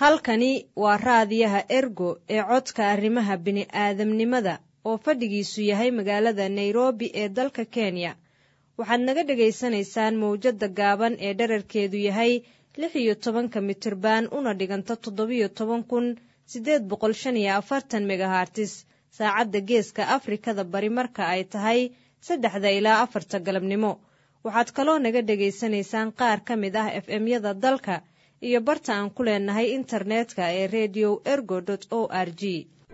halkani waa raadiyaha ergo ee codka arrimaha bini'aadamnimada oo fadhigiisu yahay magaalada nairobi ee dalka kenya waxaad naga dhagaysanaysaan mawjadda gaaban ee dherarkeedu yahay lix iyo tobanka mitirban una dhiganta toddobiyo toban kun siddeed boqol shan iyo afartan megahartis saacadda geeska afrikada bari marka ay tahay saddexda ilaa afarta galabnimo waxaad kaloo naga dhegaysanaysaan qaar ka mid ah f m-yada dalka iyo barta aan ku leenahay internetka ee redio ergo o r g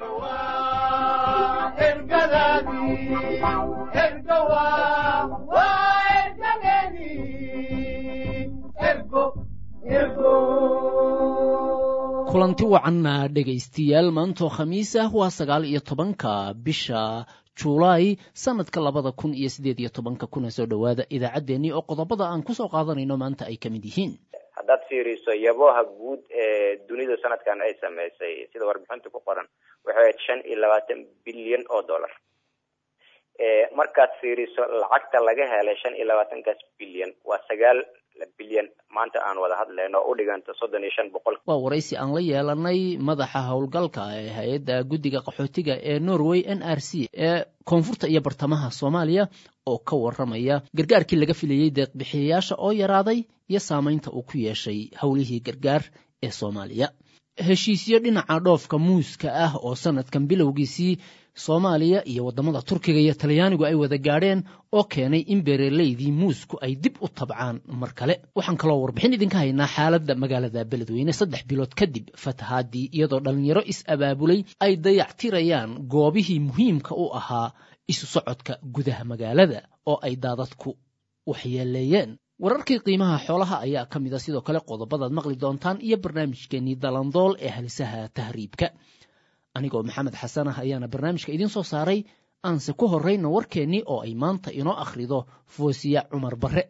kulanti wacanna dhegaystayaal maantoo khamiis ah waa sagaal iyo tobanka bisha julaay sanadka labada kun iyo siddeed iyo tobanka kuna soo dhowaada idaacaddeenii oo qodobada aan kusoo qaadanayno maanta ay ka mid yihiin haddaad fiiriso yaboha guud ee dunidu sanadkan ay sameysay sida warbixinta ku qoran waxay ahayd shan iyo labaatan bilyan oo dollar markaad fiiriso lacagta laga helay shan iyo labaatankaas bilyan waa sagaal bilyan maanta aan wada hadlayno oo u dhiganta soddon iyo shan boqol waa waraysi aan la yeelanay madaxa howlgalka ee hay-adda guddiga qaxootiga ee norway n r c ee koonfurta iyo bartamaha soomaaliya oo ka waramaya gargaarkii laga filayey deeqbixiyayaasha oo yaraaday iyo saamaynta uu ku yeeshay howlihii gargaar ee soomaaliya heshiisyo dhinaca dhoofka muuska ah oo sanadkan bilowgiisii soomaaliya iyo waddamada turkiga iyo talyaanigu ay wada gaadheen oo keenay in beeraleydii muusku ay dib u tabcaan mar kale waxaan kaloo warbixin idinka haynaa xaaladda magaalada beledweyne saddex bilood kadib fatahaadii iyadoo dhallinyaro is-abaabulay ay dayactirayaan goobihii muhiimka u ahaa isu socodka gudaha magaalada oo ay daadadku waxyeeleeyeen wararkii qiimaha xoolaha ayaa ka mid a sidoo kale qodobadaad maqli doontaan iyo barnaamijkeenii dalandool ee halisaha tahriibka anigoo maxamed xasan ah ayaana barnaamijka idiin soo saaray aanse ku horrayna warkeennii oo ay maanta inoo akhrido foosiya cumar barre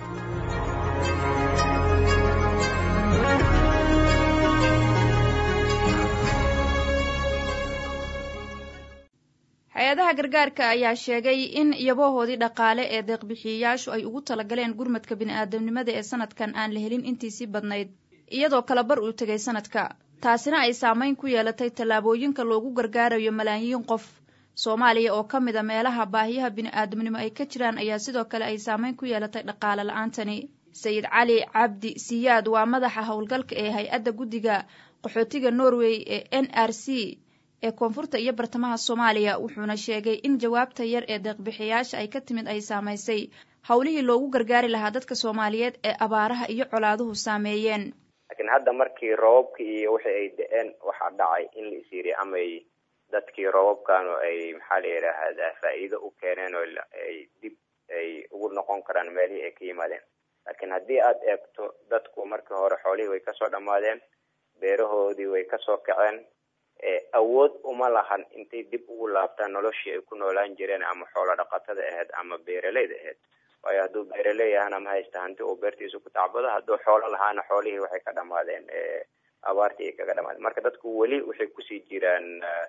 hay-adaha gargaarka ayaa sheegay in yabohoodii dhaqaale ee deeqbixiyayaashu ay ugu talagaleen gurmadka bini'aadamnimada ee sanadkan aan la helin intiisii badnayd iyadoo kala bar uu tegay sanadka taasina ay saamayn ku yeelatay tallaabooyinka loogu gargaarayo malaayiin qof soomaaliya oo ka mid a meelaha baahiyaha bini'aadamnimo ay ka jiraan ayaa sidoo kale ay saamayn ku yeelatay dhaqaale la-aantani sayid cali cabdi siyaad waa madaxa howlgalka ee hay-adda guddiga qaxootiga norway ee n r c ee koonfurta iyo bartamaha soomaaliya wuxuuna sheegay in jawaabta yar ee deeqbixiyaasha ay ka timid ay saamaysay howlihii loogu gargaari lahaa dadka soomaaliyeed ee abaaraha iyo colaaduhu saameeyeen laakiin hadda markii roobabkii iyo wixii ay da-een waxaa dhacay in la is yiri amay dadkii roobabkanu ay maxaa la yidhaahdaa faa'iido u keeneen oo ay dib ay ugu noqon karaan meelihii ay ka yimaadeen laakiin haddii aad eegto dadku markii hore xoolihii way kasoo dhammaadeen beerahoodii way kasoo kaceen awood uma lahan intay dib ugu laabtaan noloshii ay ku noolaan jireen ama xoolo dhaqatada ahayd ama beeraleyda ahayd waayo hadduu beeraley ahana ma haysta hanti uu beertiisa ku tacbado hadduu xoolo lahaana xoolihii waxay ka dhamaadeen abaartii ay kaga dhamaadeen marka dadku weli waxay kusii jiraan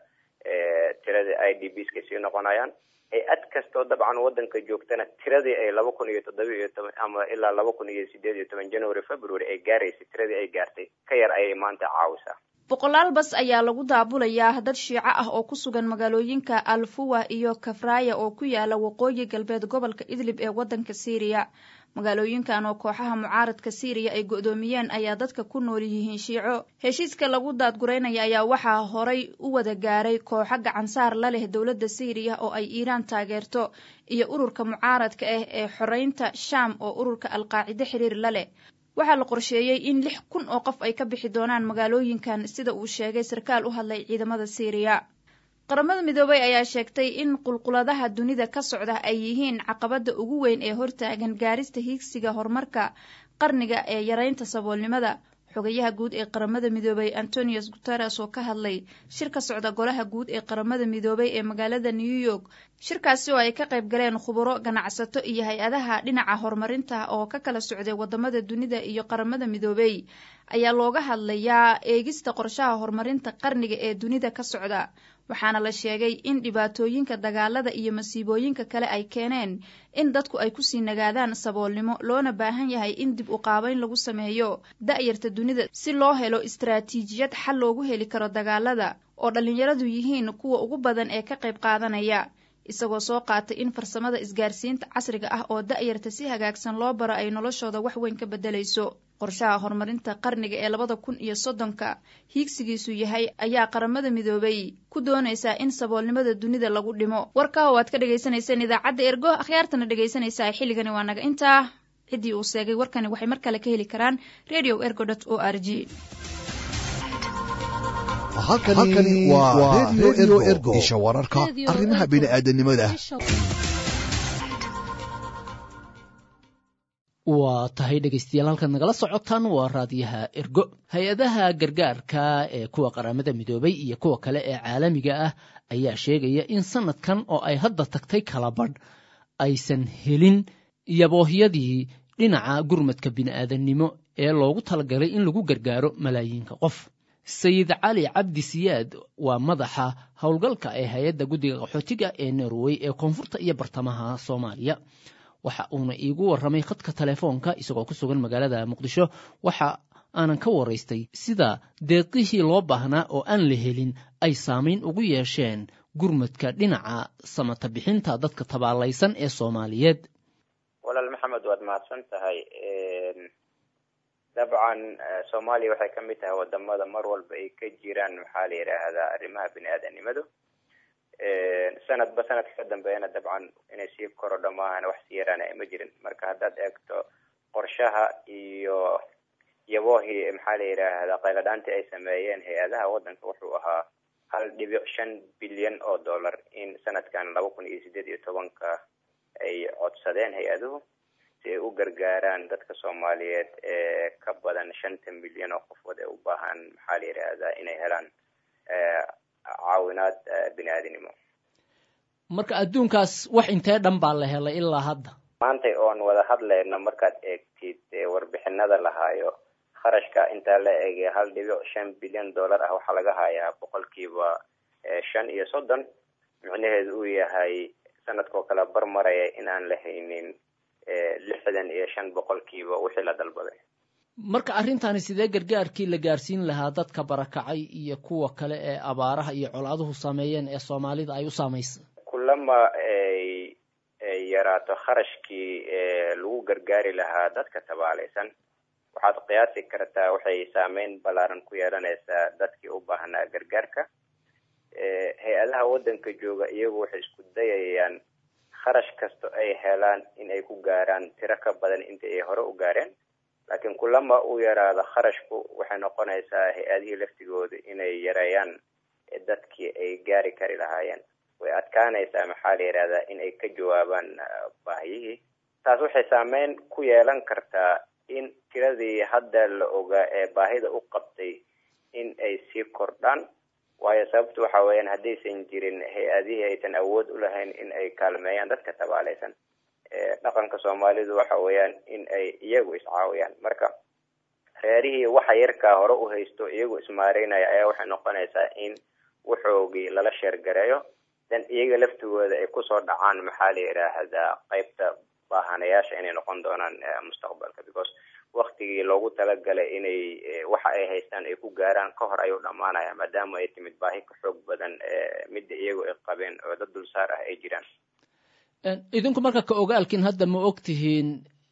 tiradii i d b ska sii noqonayaan hay-ad kastoo dabcan wadanka joogtana tiradii ay laba kun iyo toddoba iyo toban ama ilaa laba kun iyo sideed iyo toban january february ay gaaraysay tiradii ay gaartay ka yar ayay maanta caawisaa boqolaal bas ayaa lagu daabulayaa dad shiico ah oo ku sugan magaalooyinka alfuwa iyo kafraya oo ku yaala waqooyi galbeed gobolka idlib ee waddanka siiriya magaalooyinkan oo kooxaha mucaaradka siiriya ay go'doomiyeen ayaa dadka ku nool yihiin shiico heshiiska lagu daadguraynaya ayaa waxaa horay u wada gaaray kooxo gacansaar la leh dowladda siiriya oo ay iiraan taageerto iyo ururka mucaaradka ah ee xoreynta shaam oo ururka alqaacide xiriir la leh waxaa la qorsheeyey in lix kun oo qof ay ka bixi doonaan magaalooyinkan sida uu sheegay sarkaal u hadlay ciidamada siiriya qaramada midoobay ayaa sheegtay in qulquladaha dunida ka socda ay yihiin caqabada ugu weyn ee hortaagan gaarista hiigsiga horumarka qarniga ee yareynta saboolnimada xogayaha guud ee qaramada midoobay antonius guteres oo ka hadlay shir ka socda golaha guud ee qaramada midoobay ee magaalada new york shirkaasi oo ay ka qayb galeen khuburo ganacsato iyo hay-adaha dhinaca horumarinta oo ka kala socday wadamada dunida iyo qaramada midoobey ayaa looga hadlayaa eegista qorshaha horumarinta qarniga ee dunida ka socda waxaana la sheegay in dhibaatooyinka dagaalada iyo masiibooyinka kale ay keeneen in dadku ay kusii nagaadaan saboolnimo loona baahan yahay in dib u qaabayn lagu sameeyo da'yarta dunida si loo helo istaraatiijiyad xal loogu heli karo dagaalada oo dhallinyaradu yihiin kuwa ugu badan ee ka qayb qaadanaya isagoo soo qaatay in farsamada isgaarsiinta casriga ah oo da'yarta si hagaagsan loo baro ay noloshooda wax weyn ka beddelayso qorshaha horumarinta qarniga ee labada kun iyo soddonka hiigsigiisu yahay ayaa qaramada midoobay ku doonaysaa in saboolnimada dunida lagu dhimo warkaa oo aad ka dhagaysanayseen idaacadda ergo akhyaartana dhegaysanaysaa xilligani waa naga intaa ciddii uu seegay warkani waxay mar kale ka heli karaan radio ergo dot o r g halkani waa redio ergo isha wararka arrimaha bini'aadanimada waa tahay dhegaystayaal halkaad nagala socotaan waa raadiyaha ergo hay-adaha gargaarka ee kuwa qaramada midoobay iyo kuwa kale ee caalamiga ah ayaa sheegaya in sanadkan oo ay hadda tagtay kalabadh aysan helin yaboohyadii dhinaca gurmadka bini'aadannimo ee loogu talagalay in lagu gargaaro malaayiinka qof sayid cali cabdi siyaad waa madaxa howlgalka ee hay-adda guddiga qaxootiga ee norway ee koonfurta iyo bartamaha soomaaliya waxa uuna iigu warramay khadka telefoonka isagoo ku sugan magaalada muqdisho waxa aanan ka waraystay sida deeqihii loo baahnaa oo aan la helin ay saamayn ugu yeesheen gurmadka dhinaca samata bixinta dadka tabaalaysan ee soomaaliyeed walaal maxamed waad mahadsan tahay dabcan soomaaliya waxay ka mid tahay wadamada mar walba ay ka jiraan maxaa la yidhaahdaa arrimaha bini-aadanimadu sanadba sanadka ka dambeeyana dabcan inay sii korodho maahan wax sii yaraana ma jirin marka haddaad eegto qorshaha iyo yaboohii maxaa la yidhaahdaa qayladhaantii ay sameeyeen hay-adaha waddanka wuxuu ahaa hal dhibic shan bilyan oo dollar in sanadkan laba kun iyo sideed iyo tobanka ay codsadeen hay-aduhu si ay u gargaaraan dadka soomaaliyeed ee ka badan shanta milyan oo qofood ee u baahan maxaa la yidhaahdaa inay helaan caawinaad bini-aadinimo marka adduunkaas wax intee dhan baa la helay ilaa hadda maantay oon wada hadlayno markaad eegtid warbixinada lahaayo kharashka intaa la eegay hal dhibic shan bilyan dollar ah waxaa laga hayaa boqolkiiba shan iyo soddon micnaheedu uu yahay sanadkoo kale bar maraya in aan la haynin lixdan iyo shan boqolkiiba wixii la dalbaday marka arrintaani sidee gargaarkii la gaarsiin lahaa dadka barakacay iyo kuwa kale ee abaaraha iyo colaaduhu sameeyeen ee soomaalida ay u saamaysa kulama ay ay yaraato kharashkii lagu gargaari lahaa dadka tabaalaysan waxaad qiyaasi kartaa waxay saameyn ballaaran ku yeelanaysaa dadkii u baahnaa gargaarka hay-adaha waddanka jooga iyagu waxay isku dayayaan kharash kasto ay helaan in ay ku gaaraan tiro ka badan inta ay hore u gaareen laakiin kulama uu yaraado kharashku waxay noqonaysaa hay-adihii laftigooda inay yareeyaan dadkii ay gaari kari lahaayeen way adkaanaysaa maxaa la yidhahdaa in ay ka jawaabaan baahiyihii taas waxay saameyn ku yeelan kartaa in tiradii hadda la ogaa ee baahida u qabtay in ay sii kordhaan waayo sababtu waxa weeyaan haddaysan jirin hay-adihii aysan awood u lahayn in ay kaalmeeyaan dadka tabaalaysan dhaqanka soomaalidu waxa weeyaan in ay iyagu iscaawiyaan marka reerihii waxa yarkaa hore u haysto iyagu ismaareynaya ayaa waxay noqonaysaa in waxoogii lala sheergareeyo dan iyaga laftigooda ay kusoo dhacaan maxaa la yidhaahdaa qeybta baahanayaasha inay noqon doonaan mustaqbalka because waktigii loogu talagalay inay waxa ay haystaan ay ku gaaraan ka hor ayuu dhammaanaya maadaama ay timid baahi ka xoog badan midda iyagu ay qabeen oo dad dulsaar ah ay jiraan idinku marka ka ogaalkin hadda ma og tihiin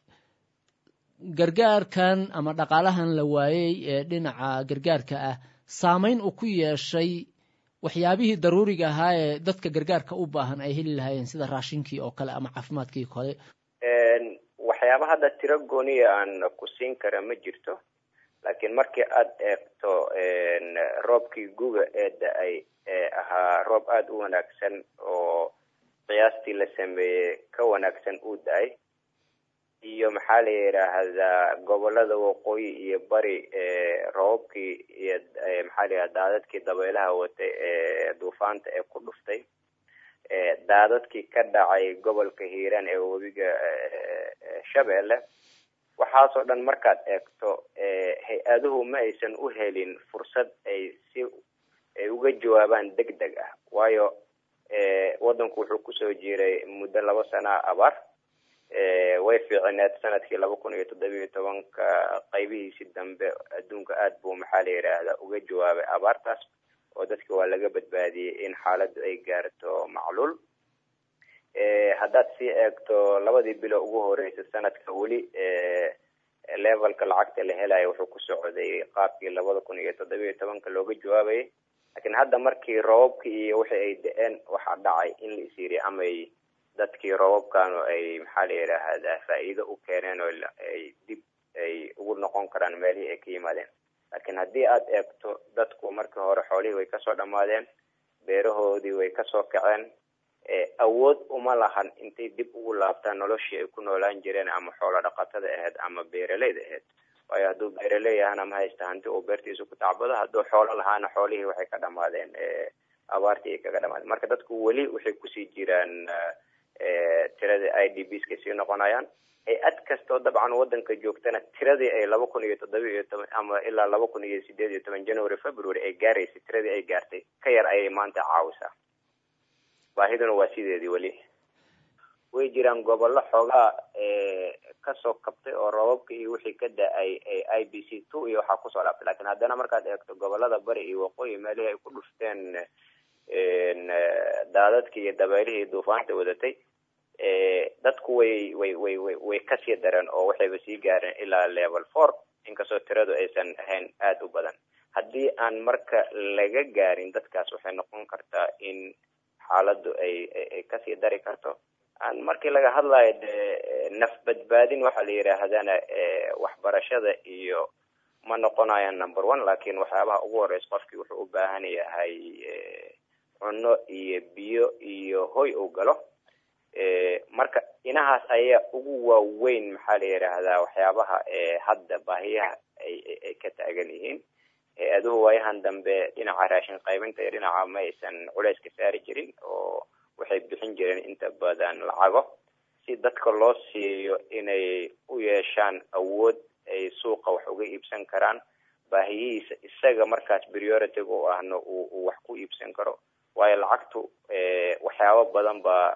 gargaarkan ama dhaqaalahan la waayey ee dhinaca gargaarka ah saamayn uu ku yeeshay waxyaabihii daruuriga ahaa ee dadka gargaarka u baahan ay heli lahaayeen sida raashinkii oo kale ama caafimaadkii kale waxyaaba hadda tiro gooniya aan ku siin kara ma jirto laakiin markii aad eegto roobkii guga ee da-ay ee ahaa roob aada u wanaagsan oo qiyaastii la sameeyey ka wanaagsan uu da-ay iyo maxaa la yidhaahdaa gobolada waqooyi iyo bari roobabkii iyo maxaa la yidhahda daadadkii dabaylaha watay ee duufaanta ee ku dhuftay daadadkii ka dhacay gobolka hiiraan ee webiga shabeelle waxaasoo dhan markaad eegto hay-aduhu ma aysan u helin fursad ay si ay uga jawaabaan deg deg ah waayo waddanku wuxuu kusoo jiray muddo laba sana abaar way fiicineed sanadkii laba kun iyo toddobiyo tobanka qaybihiisii dambe adduunka aada buu maxaa la yidhaahdaa uga jawaabay abaartaas oo dadka waa laga badbaadiyey in xaaladdu ay gaarto macluul haddaad sii eegto labadii bilo ugu horeysa sanadka weli levelka lacagta la helayo wuxuu ku socday qaabkii labada kun iyo toddobiyo tobanka looga jawaabayay laakiin hadda markii roobabkii iyo wixii ay da-een waxaa dhacay in la isyiri amay dadkii roobabkanu ay maxaa la yidhaahdaa faa'iido u keeneen oo ay dib ay ugu noqon karaan meelihii ay ka yimaadeen laakiin haddii aad eegto dadku markii hore xoolihii way kasoo dhammaadeen beerahoodii way kasoo kaceen awood uma lahan intay dib ugu laabtaan noloshii ay ku noolaan jireen ama xoolo dhaqatada ahayd ama beeraleyda ahayd waayo hadduu beeraley ahana ma haysta hanti uu beertiisa ku tacbado hadduu xoolo lahaana xoolihii waxay ka dhamaadeen abaartii ay kaga dhamaadeen marka dadku weli waxay kusii jiraan tiradii i d b ska sii noqonayaan hay-ad kastoo dabcan wadanka joogtana tiradii ay laba kun iyo toddoba iyo toban ama ilaa laba kun iyo sideed iyo toban january february ay gaaraysay tiradii ay gaartay ka yar ayay maanta caawisaa baahiduna waa sideedii weli way jiraan gobollo xoogaa kasoo kabtay oo roobabka iyo wixii ka da-ay i b c two iyo waxaa kusoo dhaabtay lakin haddana markaad eegto gobolada bari iyo waqooyi meelihii ay ku dhufteen daadadkii iyo dabeylihii duufaanta wadatay dadku way way way way way kasii dareen oo waxayba sii gaareen ilaa level four inkastoo tiradu aysan ahayn aada u badan haddii aan marka laga gaarin dadkaas waxay noqon kartaa in xaaladdu ay ay kasii dari karto aan markii laga hadlayo de naf badbaadin waxaa la yidhaahdana waxbarashada iyo ma noqonayaan number one lakin waxyaabaha ugu horeysa qofkii wuxuu u baahan yahay cunno iyo biyo iyo hoy uu galo marka inahaas ayaa ugu waaweyn maxaa la yidhaahdaa waxyaabaha hadda baahiyaha ay ka taagan yihiin hay-aduhu waayahan dambe dhinaca raashin qaybinta iyo dhinaca ma aysan culeys ka saari jirin oo waxay bixin jireen inta badan lacago si dadka loo siiyo inay u yeeshaan awood ay suuqa wax uga iibsan karaan baahiyihiisa isaga markaas priority u ahna uu wax ku iibsan karo waayo lacagtu waxyaabo badan baa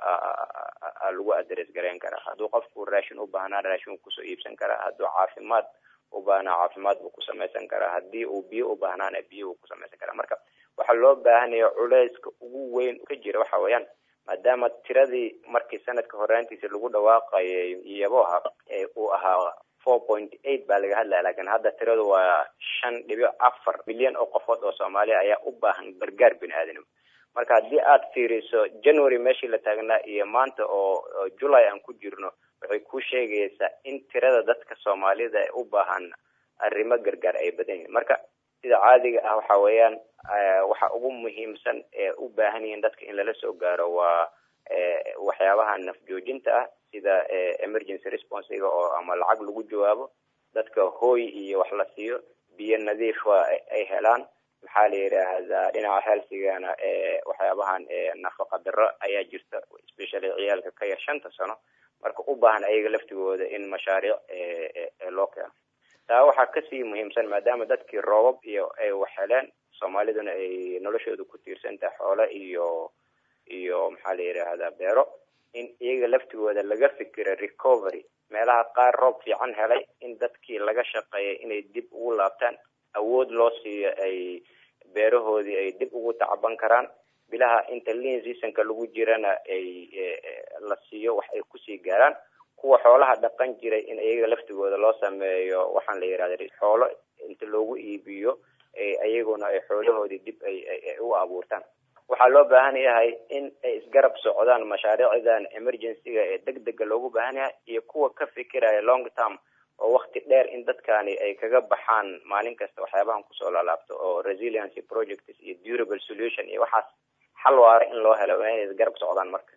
lagu adres garayn karaa hadduu qofku raashin u baahnaa raashin kusoo iibsan karaa hadduu caafimaad u baahnaa caafimaad buu ku samaysan karaa haddii uu biyo u baahnaana biyo uu ku samaysan karaa marka waxaa loo baahanaya culeyska ugu weyn ka jira waxa weeyaan maadaama tiradii markii sanadka horaantiisa lagu dhawaaqayay iyaboha uu ahaa four point eight baa laga hadlaya lakin hadda tiradu waa shan dhibic afar milyan oo qofood oo soomaaliya ayaa u baahan gargaar bini aadanimo marka haddii aad fiiriso january meeshii la taagnaa iyo maanta oo july aan ku jirno waxay ku sheegaysaa in tirada dadka soomaalida ee u baahan arrimo gargaar ay badan yihiin marka sida caadiga ah waxa weeyaan waxa ugu muhiimsan ee u baahan yihiin dadka in lala soo gaaro waa waxyaabaha naf joojinta ah sida emergency responsiga oo ama lacag lagu jawaabo dadka hooy iyo wax la siiyo biyo nadiifa ay helaan maxaa la yidhaahdaa dhinaca healthigana waxyaabahan nafaqa daro ayaa jirta especially ciyaalka ka yar shanta sano marka u baahan ayaga laftigooda in mashaariic loo keeno taa waxaa kasii muhiimsan maadaama dadkii roobab iyo ay wax heleen soomaaliduna ay noloshooda ku tiirsan tahay xoolo iyo iyo maxaa la yidhaahdaa beero in iyaga laftigooda laga fikiro recovery meelaha qaar roob fiican helay in dadkii laga shaqeeyay inay dib ugu laabtaan awood loo siiyo ay beerahoodii ay dib ugu tacban karaan bilaha inta lean seasonka lagu jirana ay la siiyo wax ay kusii gaaraan kuwa xoolaha dhaqan jiray in iyaga laftigooda loo sameeyo waxaan la yidhahda xoolo inta loogu iibiyo iyaguna ay xoolahoodii dib ay u abuurtaan waxaa loo baahan yahay in ay isgarab socdaan mashaariicdan emergencyga ee deg dega loogu baahan yahay iyo kuwa ka fikiraya long term oo wakti dheer in dadkani ay kaga baxaan maalin kasta waxyaabahan kusoo laalaabto oo resiliency projects iyo durable solution iyo waxaas xal waara in loo helo inay isgarab socdaan marka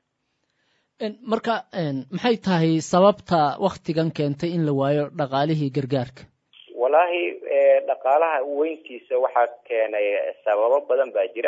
marka maxay tahay sababta waktigan keentay in la waayo dhaqaalihii gargaarka wallaahi dhaqaalaha weyntiisa waxaa keenay sababo badan baa jira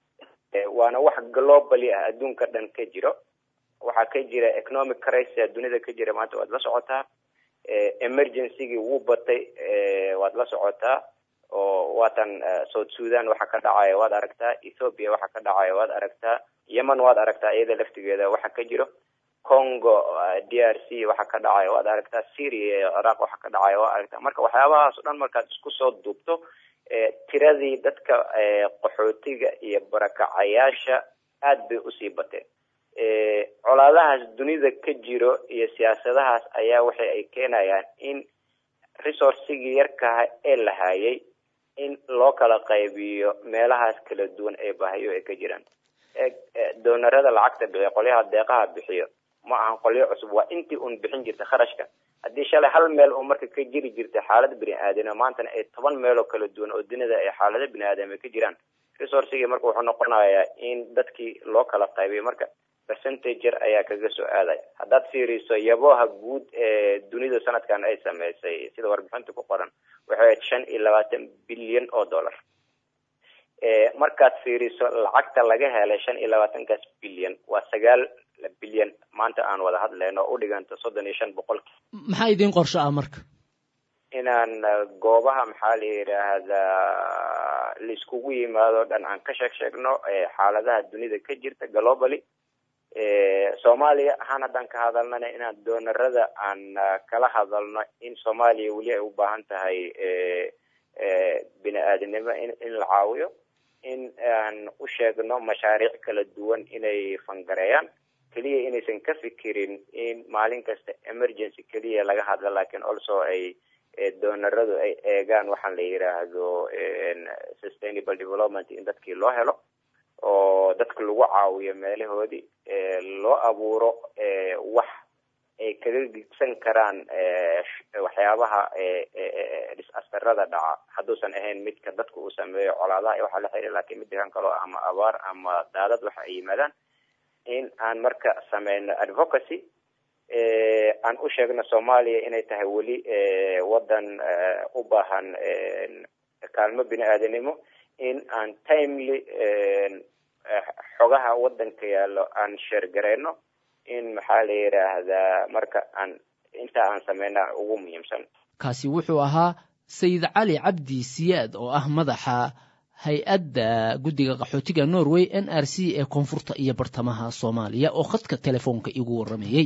waana wax globally ah adduunka dhan ka jiro waxaa ka jira economic crisis dunida ka jira maanta waad la socotaa emergencygii wuu batay waad la socotaa oo waatan south sudan waxa ka dhacaya waad aragtaa ethoopia waxa ka dhacaya waad aragtaa yemen waad aragtaa iyada laftigeeda waxa ka jiro congo d r c waxa ka dhacaya waad aragtaa syria iyo ciraaq waxa ka dhacaya waad aragtaa marka waxyaabahaas o dhan markaad isku soo duubto tiradii dadka qaxootiga iyo barakacayaasha aad bay usii bateen colaadahaas dunida ka jiro iyo siyaasadahaas ayaa waxa ay keenayaan in resourcigii yarkaha ee la hayay in loo kala qaybiyo meelahaas kala duwan ee bahayo ay ka jiraan doonarada lacagta bixiyo qolyaha deeqaha bixiyo ma ahan qolyo cusub waa intii un bixin jirta kharashka haddii shalay hal meel oo marka ka jiri jirta xaalada bini aadamnimo maantana ay toban meel oo kala duwan oo dunida ay xaalada bini aadam ay ka jiraan resourcigii marka wuxuu noqonayaa in dadkii loo kala qaybiyo marka percentager ayaa kaga soo aadaya haddaad fiiriso yaboha guud ee dunida sanadkan ay sameysay sida warbixinta ku qoran waxay ahayd shan iyo labaatan bilyan oo dollar markaad fiiriso lacagta laga helay shan iyo labaatankaas bilyan waa sagaal bilyan maanta aan wada hadlayno oo u dhiganta soddon iyo shan boqolki maxaa idiin qorsho ah marka inaan goobaha maxaa la yidhaahdaa laiskugu yimaado dhan aan ka sheeg sheegno xaaladaha dunida ka jirta globally soomaaliya ahaan haddaan ka hadalnana inaan doonarada aan kala hadalno in soomaaliya weli ay u baahan tahay bini aadamnimo in in la caawiyo in aan u sheegno mashaariic kala duwan inay fangareeyaan keliya inaysan ka fikirin in maalin kasta emergency keliya laga hadlo lakin also ay doonaradu ay eegaan waxaan la yiraahdo sustainable development in dadkii loo helo oo dadka lagu caawiyo meelahoodii loo abuuro wax ay kaga gigsan karaan waxyaabaha disastarada dhaca hadduusan ahayn midka dadka uu sameeyo colaadaha iyo waxaa la xiriir lakin mid degaan kaloo ama abaar ama daadad waxa ay yimaadaan in aan marka sameyno advocacy aan u sheegno soomaaliya inay tahay weli wadan u baahan kaalmo bini aadanimo in aan timely xogaha wadanka yaallo aan sheergareyno in maxaa la yidhaahdaa marka aan inta aan sameyna ugu muhiimsan kaasi wuxuu ahaa sayid cali cabdi siyaad oo ah madaxa hay-adda guddiga qaxootiga norway n r c ee koonfurta iyo bartamaha soomaaliya oo khadka telefoonka igu warramayey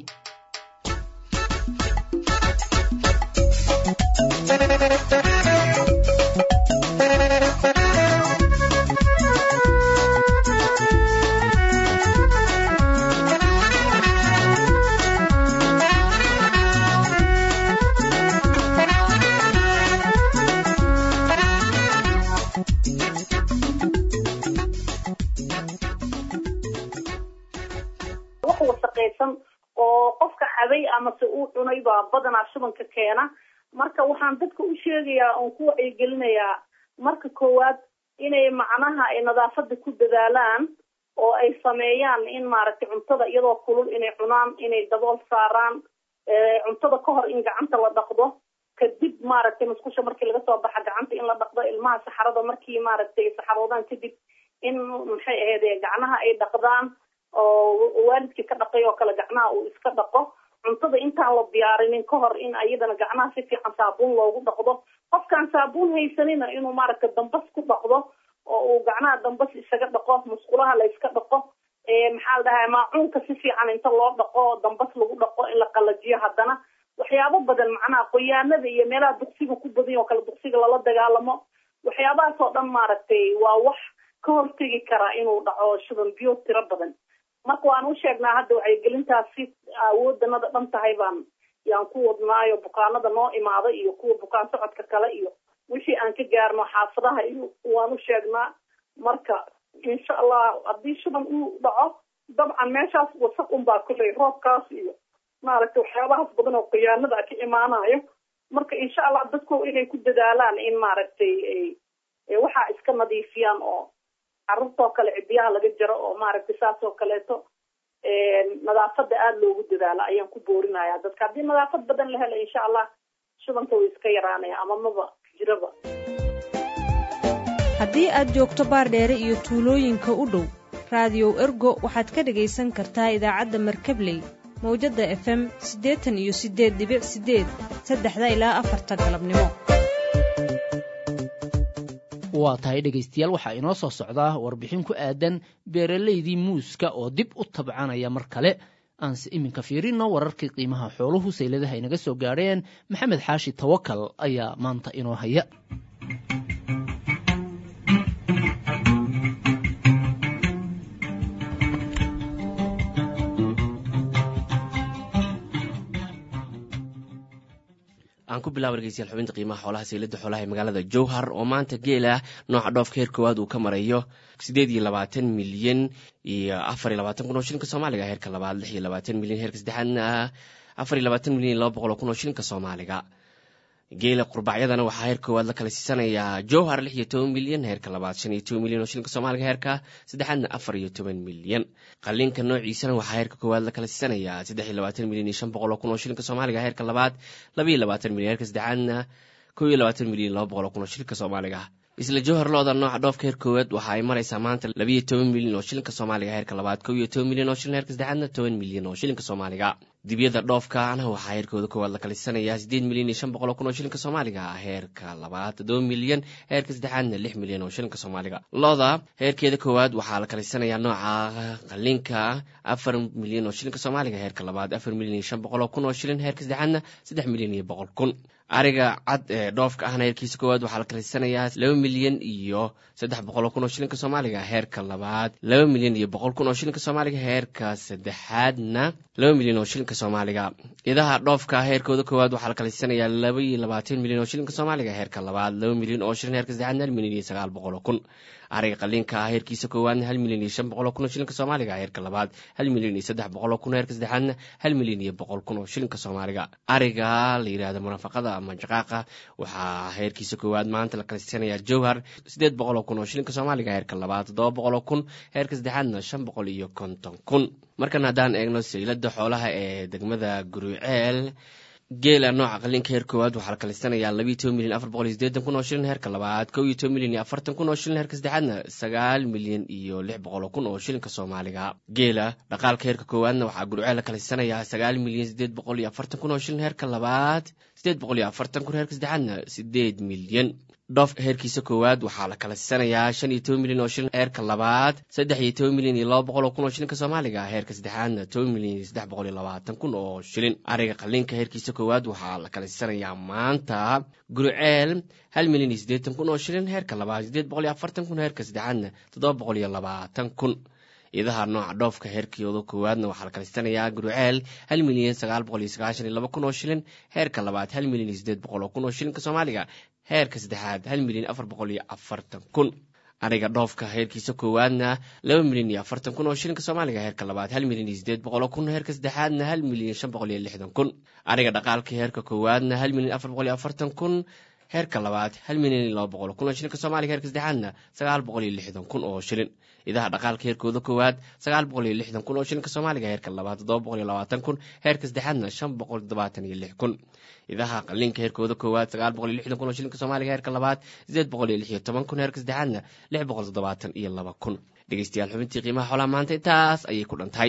wax wasaqaysan oo qofka cabay amase uu cunay baa badanaa shubanka keena marka waxaan dadka u sheegayaa oon ku wacyigelinayaa marka koowaad inay macnaha ay nadaafada ku dadaalaan oo ay sameeyaan in maaragtay cuntada iyadoo kulul inay cunaan inay dabool saaraan cuntada ka hor in gacanta la dhaqdo kadib maaragtay musqusha markii laga soo baxa gacanta in la dhaqdo ilmaha saxarada markii maaragtay saxaroodaan kadib in maxay ahayd gacnaha ay dhaqdaan oo waalidkii ka dhaqay oo kale gacnaha uu iska dhaqo cuntada intaan la diyaarinin ka hor in ayadana gacnaha si fiican saabuun loogu dhaqdo qofkaan saabuun haysanina inuu maaragta dambas ku dhaqdo oo uu gacnaha dambas isaga dhaqo musqulaha la iska dhaqo maxaa la dhahaa maacuunka si fiican inta loo dhaqo dambas lagu dhaqo in la qalajiyo haddana waxyaabo badan macnaha qoyaanada iyo meelaha duqsiga ku badan oo kale duqsiga lala dagaalamo waxyaabahaas oo dhan maaragtay waa wax ka hortegi karaa inuu dhaco shuban biyo tiro badan marka waan u sheegnaa hadda wacyigelintaasi awoodanada dhan tahay baan yaan ku wadnaayo bukaanada noo imaada iyo kuwa bukaan socodka kale iyo wixii aan ka gaarno xaafadaha iyo waan u sheegnaa marka insha allah haddii shuban uu dhaco dabcan meeshaas wasaq unbaa kuley roobkaas iyo maaragtay waxyaabahaas badan oo khiyaanada ka imaanayo marka insha allah dadku inay ku dadaalaan in maaragtay waxaa iska nadiifiyaan oo carruurtoo kale cidiyaha laga jaro oo maaragtay saas oo kaleeto nadaafada aada loogu dadaalo ayaan ku boorinaya dadka haddii nadaafad badan la helo insha allah shubanka way iska yaraanaya ama maba jiraba haddii aad joogto baardheere iyo tuulooyinka u dhow raadiyow ergo waxaad ka dhegaysan kartaa idaacadda markabley mawjadda f m siddeetan iyo siddeed dibic siddeed saddexda ilaa afarta galabnimo waa tahay dhegaystayaal waxaa inoo soo socdaa warbixin ku aadan beeralaydii muuska oo dib u tabcanaya mar kale aanse iminka fiirino wararkii qiimaha xooluhu sayladaha inaga soo gaadheen maxamed xaashi tawakal ayaa maanta inoo haya aan ku bilaaba dhegeystayaal xubinta qiimaha xoolaha saylada xoolaha ee magaalada jowhar oo maanta geela nooca dhoofka heer koowaad uu ka marayo siddeed iyo labaatan milyan iyo afar iyo labaatan kun oo shilinka soomaaliga heerka labaad lix iyo labaatan milyan heerka saddexaadna afar iyo labaatan milyan iyo laba boqol oo kun oo shilinka soomaaliga geela qurbacyadana waxaa heer koowaad la kala siisanayaa jowhar lix iyo toban milyan heerka labaad shan iyo toban milyan oo shilinka soomaaliga heerka saddexaadna afar iyo toban milyan qalinka noociisana waxaa heerka koowaad la kala siisanayaa saddex iyo labaatan milyan iyo shan boqol oo kun oo shilinka soomaaliga heerka labaad laba iyo labaatan milyan heerka saddexaadna kow iyo labaatan milyan laba boqol oo kun oo shilinka soomaaliga isla jowhar looda nooca dhoofka heer koowaad waxa ay maraysaa maanta labiiyo toban milyan oo shilinka soomaaliga heerka labaad kow iyo toban milyan oo shilin heerka saddexaadna toban milyan oo shilinka soomaaliga dibyada dhoofkaana waxaa heerkooda koowaad la kalisanayaa siddeed milyan iyo shan boqol oo kun oo shilinka soomaaliga heerka labaad toddoba milyan heerka saddexaadna lix milyan oo shilinka soomaaliga looda heerkeeda koowaad waxaa la kalisanayaa nooca qalinka afar milyan oo shilinka soomaaliga heerka labaad afar milyan iyo shan boqol oo kun oo shilin heerka saddexaadna saddex milyan iyo boqol kun ariga cad ee dhoofka ahna heerkiisa koowaad waxaa la kalisanayaa laba milyan iyo saddex boqol oo kun oo shilinka soomaaliga heerka labaad laba milyan iyo boqol kun oo shilinka soomaaliga heerka saddexaadna laba milyan oo shilinka soomaaliga idaha dhoofka heerkooda koowaad waxaa la kalisanayaa laba iyo labaatan milyan oo shilinka soomaaliga heerka labaad laba milyan oo shilin heerka saddexaadna hal milyan iyo sagaal boqol oo kun ariga qalinka ah heerkiisa koowaadna hal milyan iyo shan boqol oo kun oo shilinka soomaaliga heerka labaad hal milyan iyo saddex boqol oo kun heerka saddexaadna hal milyan iyo boqol kun oo shilinka soomaaliga ariga la yidhahda munafaqada ama jaqaaqa waxaa heerkiisa koowaad maanta la kalisanayaa jowhar siddeed boqol oo kun oo shilinka soomaaliga heerka labaad toddoba boqol oo kun heerka saddexaadna shan boqol iyo konton kun markan haddaan eegno saylada xoolaha ee degmada guruceel geela nooca qalinka heer koowaad waxaa la kalisanayaa labiiyo toban milyan afar boqol iyo sideetan kun oo shilin heerka labaad kow iyo toban milyan iyo afartan kun oo shilin heerka saddexaadna sagaal milyan iyo lix boqol oo kun oo shilinka soomaaliga geela dhaqaalka heerka koowaadna waxaa gurceel la kalisanayaa sagaal milyan sideed boqol iyo afartan kun oo shilin heerka labaad sideed boqol iyo afartan kun heerka saddexaadna sideed milyan dhoof heerkiisa koowaad waxaa la kala siisanayaa shan iyo toban milyan oo shilin heerka labaad saddex iyo toban milyan iyo laba boqol oo kun oo shilinka soomaaliga heerka saddexaadna toban milyan iyo saddex boqol iyo labaatan kun oo shilin ariga qalinka heerkiisa koowaad waxaa la kala siisanayaa maanta guruceel hal milyan iyo siddeetan kun oo shilin heerka labaad siddeed boqol iyo afartan kun heerka saddexaadna toddoba boqol iyo labaatan kun idaha nooca dhoofka heerkooda koowaadna waxaa la kalisanayaa guruceel hal milyan sagaal boqol iyo sagaashan iyo laba kun oo shilin heerka labaad hal milyan iyo siddeed boqol oo kun oo shilinka soomaaliga heerka saddexaad hal milyan afar boqol iyo afartan kun ariga dhoofka heerkiisa koowaadna laba milyan iyo afartan kun oo shilinka soomaaliga heerka labaad hal milyan iyo sideed boqol oo kun heerka saddexaadna hal milyan shan boqol iyo lixdan kun ariga dhaqaalka heerka koowaadna hal milyan afar boqol iyo afartan kun heerka labaad hal milyan iyo laba boqol kun oo shilinka soomaaliga heerka saddexaadna sagaal boqol iyo lixdan kun oo shilin idaha dhaqaalka heerkooda koowaad sagaal boqol iyo lixdan kun oo shilinka soomaaliga heerka labaad toddoba boqol iyo labaatan kun heerka saddexaadna shan boqol toddobaatan iyo lix kun idaha qalinka heerkooda koowaad sagaal boqol iyo lixdan kun oo shilinka soomaaliga heerka labaad sideed boqol iyo lix iyo toban kun heerka saddexaadna lix boqol toddobaatan iyo laba kun dhegeystayaal xubintii qiimaha xoolaha maanta intaas ayay ku dhantahay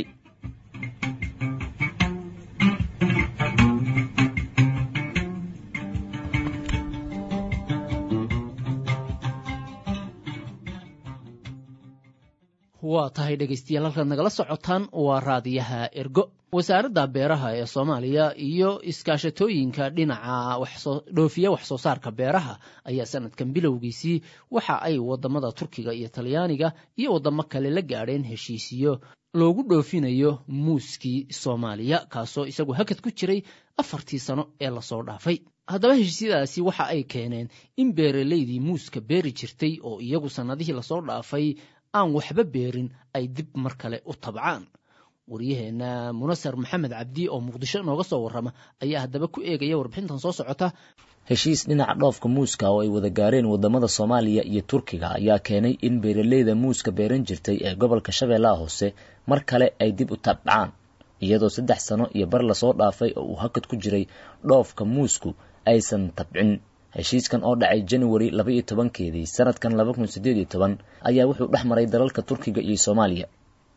waa tahay dhegaystayaal halkaad nagala socotaan waa raadiyaha ergo wasaaradda beeraha ee soomaaliya iyo iskaashatooyinka dhinaca dhoofiya wax soo saarka beeraha ayaa sanadkan bilowgiisii waxa ay wadamada turkiga iyo talyaaniga iyo wadamo kale la gaadheen heshiisiyo loogu dhoofinayo muuskii soomaaliya kaasoo isagu hakad ku jiray afartii sano ee lasoo dhaafay haddaba heshiisyadaasi waxa ay keeneen in beeralaydii muuska beeri jirtay oo iyagu sannadihii lasoo dhaafay aan waxba beerin ay dib mar kale u tabcaan waryaheenna munasar maxamed cabdi oo muqdisho nooga soo warrama ayaa haddaba ku eegaya warbixintan soo socota heshiis dhinaca dhoofka muuska oo ay wada gaareen wadamada soomaaliya iyo turkiga ayaa keenay in beeraleyda muuska beeran jirtay ee gobolka shabeellaha hoose mar kale ay dib u tabcaan iyadoo saddex sano iyo bar lasoo dhaafay oo uu hakad ku jiray dhoofka muusku aysan tabcin heshiiskan oo dhacay januari laba iyo tobankeedii sanadkan laba kun sideed iyo toban ayaa wuxuu dhex maray dalalka turkiga iyo soomaaliya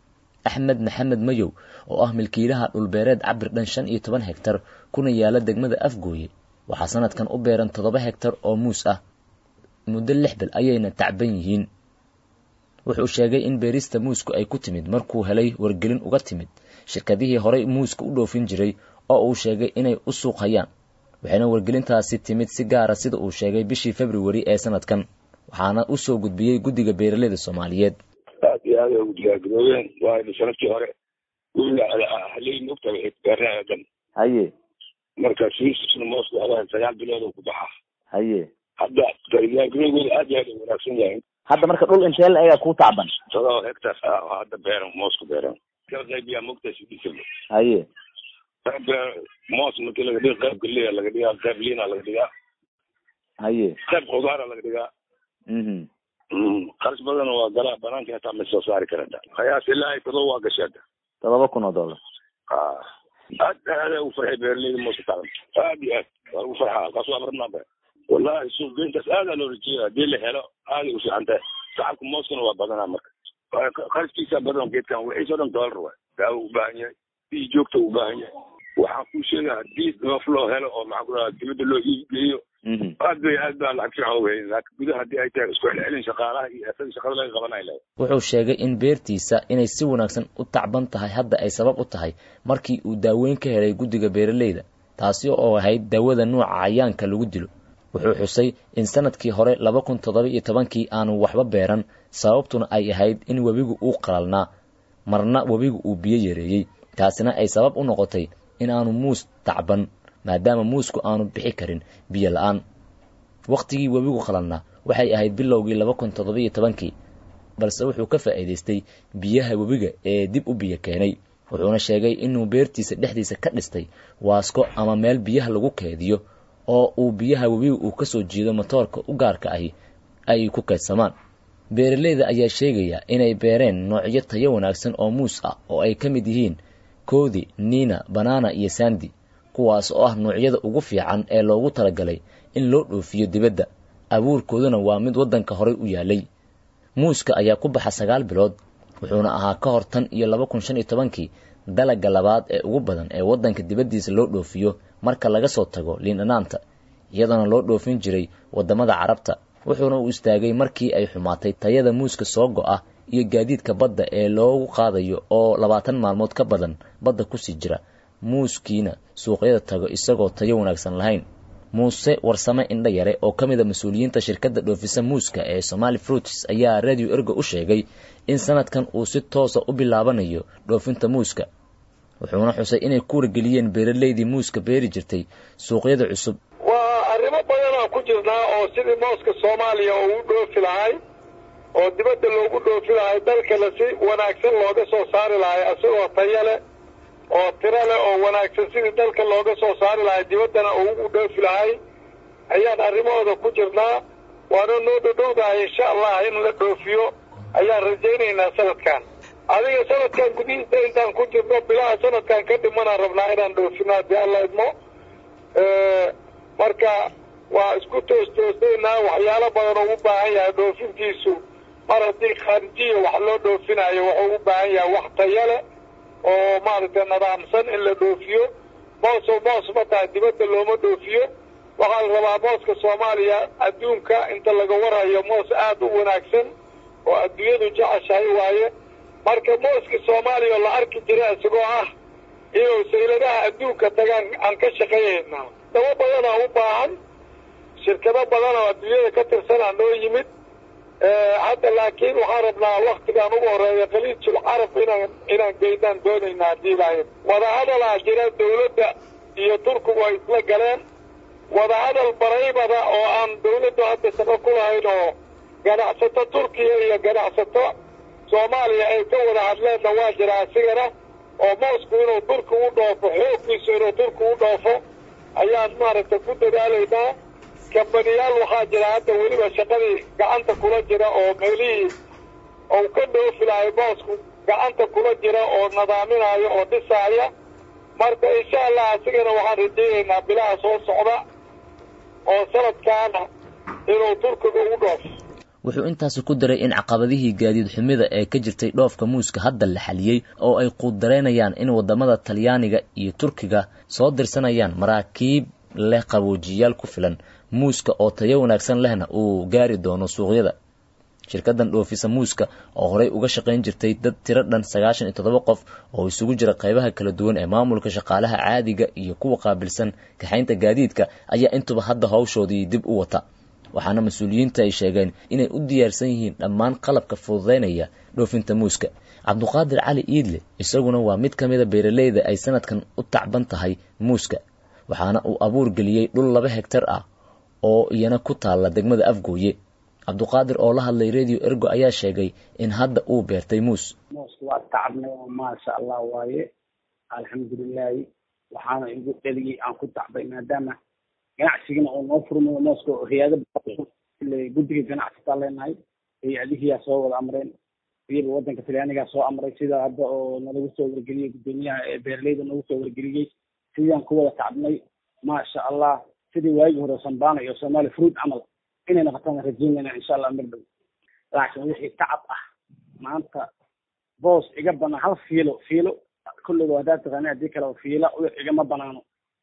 axmed maxamed mayow oo ah milkiilaha dhulbeereed cabir dhan shan iyo toban hegtar kuna yaala degmada afgooye waxaa sanadkan u beeran toddoba hegtar oo muus ah muddo lix bil ayayna tacban yihiin wuxuu sheegay in beerista muusku ay ku timid markuu helay wargelin uga timid shirkadihii horey muuska u dhoofin jiray oo uu sheegay inay u suuq hayaan waxayna wargelintaasi timid si gaara sida uu sheegay bishii februari ee sanadkan waxaana u soo gudbiyey guddiga beeraleyda soomaaliyeed aad iyo aad ay ugu diyaargaroobeen waayo sanadkii hore haley mogta waxay beernaha dhan haye marka siisisna moosku hadaha sagaal bilood oo ku baxa haye hadda diyaargarowgooda aad iyo aad ay wanaagsan yahay hadda marka dhul intee la egaa kuu tacban todoba hectar ah oo hadda beeran moosku beeran kala qaybiyaa mogta sidisaba haye qayb moos markii laga dhiga qayb galiya laga dhigaa qayb liina laga dhigaa haye qayb khudaara laga dhigaa qaris badan waa galaa banaanka hataa ma soo saari karata qiyaas ilaahay todoba waa gashay hadda todoba kun oo dollar aad aad ugu farxay beeraleyda mooska tacban aad iyo aad waa lagu farxaa halkaas waa rabnaa wallahi suuq geyntaas aadaa loo rajeeya haddii la helo aaday u fiican tahay shacabka mooskana waa badanaa marka qariskiisa badan geedkan wixiisoo dhan dollar waay daawo u baahan yahay bii joogta u baahan yahay waxaan kuu sheegaa haddii dhoof loo helo oo maxaa ku dhaha dibadda loo iibgeeyo aad bay aad baa lacag fiican uga helin laakiin gudaha haddii ay tahay isku celcelin shaqaalaha iyo asaga shaqada laga qabanay lahay wuxuu sheegay in beertiisa inay si wanaagsan u tacban tahay hadda ay sabab u tahay markii uu daaweyn ka helay guddiga beeraleyda taasi oo ahayd daawada nuuca cayaanka lagu dilo wuxuu xusay in sanadkii hore laba kun toddoba iyo tobankii aanu waxba beeran sababtuna ay ahayd in webigu uu qalalnaa marna webigu uu biyo yareeyey taasina ay sabab u noqotay in aanu muus tacban maadaama muusku aanu bixi karin biyo la-aan wakhtigii webigu qalalnaa waxay ahayd bilowgii laba kun toddoba iyo tobankii balse wuxuu ka faa'iidaystay biyaha webiga ee dib u biyo keenay wuxuuna sheegay inuu beertiisa dhexdiisa ka dhistay waasko ama meel biyaha lagu keediyo oo uu biyaha webiga uu ka soo jiido matoorka u gaarka ahi ay ku keedsamaan beeraleyda ayaa sheegaya inay beereen noocyo tayo wanaagsan oo muus ah oo ay ka mid yihiin koodi niina banana iyo sandi kuwaas oo ah noocyada ugu fiican ee loogu talagalay in loo dhoofiyo dibadda abuurkooduna waa mid waddanka horey u yaalay muuska ayaa ku baxa sagaal bilood wuxuuna ahaa ka hor tan iyo laba kun shan iyo tobankii dalagga labaad ee ugu badan ee waddanka dibaddiisa loo dhoofiyo marka laga soo tago liindhanaanta iyadoona loo dhoofin jiray waddamada carabta wuxuuna u istaagay markii ay xumaatay tayada muuska soo go-a iyo gaadiidka badda ee loogu qaadayo oo labaatan maalmood ka badan badda kusii jira muuskiina suuqyada tago isagoo tayo wanaagsan lahayn muuse warsame indha yare oo ka mid a mas-uuliyiinta shirkadda dhoofisa muuska ee somaali fruits ayaa radio ergo u sheegay in sanadkan uu si toosa u bilaabanayo dhoofinta muuska wuxuuna xusay inay ku wargeliyeen beeraleydii muuska beeri jirtay suuqyada cusub waa arrimo badanaa ku jirnaa oo sidii mooska soomaaliya oo u dhoofi lahay oo dibadda loogu dhoofi lahay dalkana si wanaagsan looga soo saari lahay isagoo tayo leh oo tiro leh oo wanaagsan sidii dalka looga soo saari lahay dibaddana uu u dhoofi lahay ayaan arrimahooda ku jirnaa waana noo dhodhowdahay insha allah in la dhoofiyo ayaan rajaynaynaa sanadkan adiga sanadkan gudihiisa intaan ku jirno bilaha sanadkan ka dhimanaan rabnaa inaan dhoofino haddii alla idmo marka waa isku toostoosaynaa waxyaalo badan oo u baahan yahay dhoofintiisu mar haddii khaarijiya wax loo dhoofinayo wuxuu u baahan yahay wax tayo leh oo maaragtay nadaamsan in la dhoofiyo moosoo moos ma tahay dibadda looma dhoofiyo waxaa la rabaa mooska soomaaliya adduunka inta laga warayo moos aad u wanaagsan oo adduunyadu jeceshahay waaye marka mooska soomaaliya oo la arki jira isagoo ah inuu sayladaha adduunka tagaan aan ka shaqaynaynaa dabo badanaa u baahan shirkado badan oo adduunyada ka tirsanaa noo yimid hadda laakiin waxaan rabnaa waktigaan ugu horeeya khaliijul carab inaan inaan geynaan doonaynaa haddii lahayd wadahadalaa jira dawladda iyo turkigu ay isla galeen wadahadal baraybada oo aan dawladdu hadda saba ku lahayn oo ganacsato turkiya iyo ganacsato soomaaliya ay ka wada hadleenna waa jira asigana oo moosku inuu turki u dhoofo xooggiisu inuu turki u dhoofo ayaan maaragtay ku dadaalaynaa kambaniyaal waxaa jira hadda weliba shaqadii gacanta kula jira oo meelihii ou ka dhoofi lahay moosku gacanta kula jira oo nadaaminaayo oo dhisaaya marka insha allah asigana waxaan rajaynaynaa bilaha soo socda oo sanadkaana inuu turkiga ugu dhoofo wuxuu intaasi ku daray in caqabadihii gaadiid xumida ee ka jirtay dhoofka muuska hadda la xaliyey oo ay quuddareynayaan in waddamada talyaaniga iyo turkiga soo dirsanayaan maraakiib leh qaboojiyaal ku filan muuska oo tayo wanaagsan lehna uu gaari doono suuqyada shirkaddan dhoofisa muuska oo horey uga shaqayn jirtay dad tiro dhan sagaashan iyo toddoba qof oo isugu jira qaybaha kala duwan ee maamulka shaqaalaha caadiga iyo kuwa qaabilsan kaxaynta gaadiidka ayaa intuba hadda hawshoodii dib u wata waxaana mas-uuliyiinta ay sheegeen inay u diyaarsan yihiin dhammaan qalabka fududaynaya dhoofinta muuska cabduqaadir cali iidle isaguna waa mid ka mida beeraleyda ay sanadkan u tacban tahay muuska waxaana uu abuur geliyey dhul laba hegtar ah oo iyana ku taalla degmada afgooye cabduqaadir oo la hadlay radio ergo ayaa sheegay in hadda uu beertay muus mooska waa tacabnay oo maasha allah waaye alxamdulilaahi waxaana igu dheliyey aan ku tacbay maadaama ganacsigana oo noo furmayo mooska hay-ado guddiga ganacsitaa leenahay hay-adihiyaa soo wada amreen iyaba wadanka talyaanigaa soo amray sida hadda oo nalagu soo wargeliyey guddoomiyaha ee beeraleyda nagu soo wargeliyey sidaan ku wada tacbnay maasha allah sidii waagii hore sambana iyo somali fruit camal inay noqotaan rajeynayna insha allah mir dhow laakiin wixii tacab ah maanta boos iga banaan hal fiilo fiilo kulliga haddaad taqaani haddii kale fiila igama banaano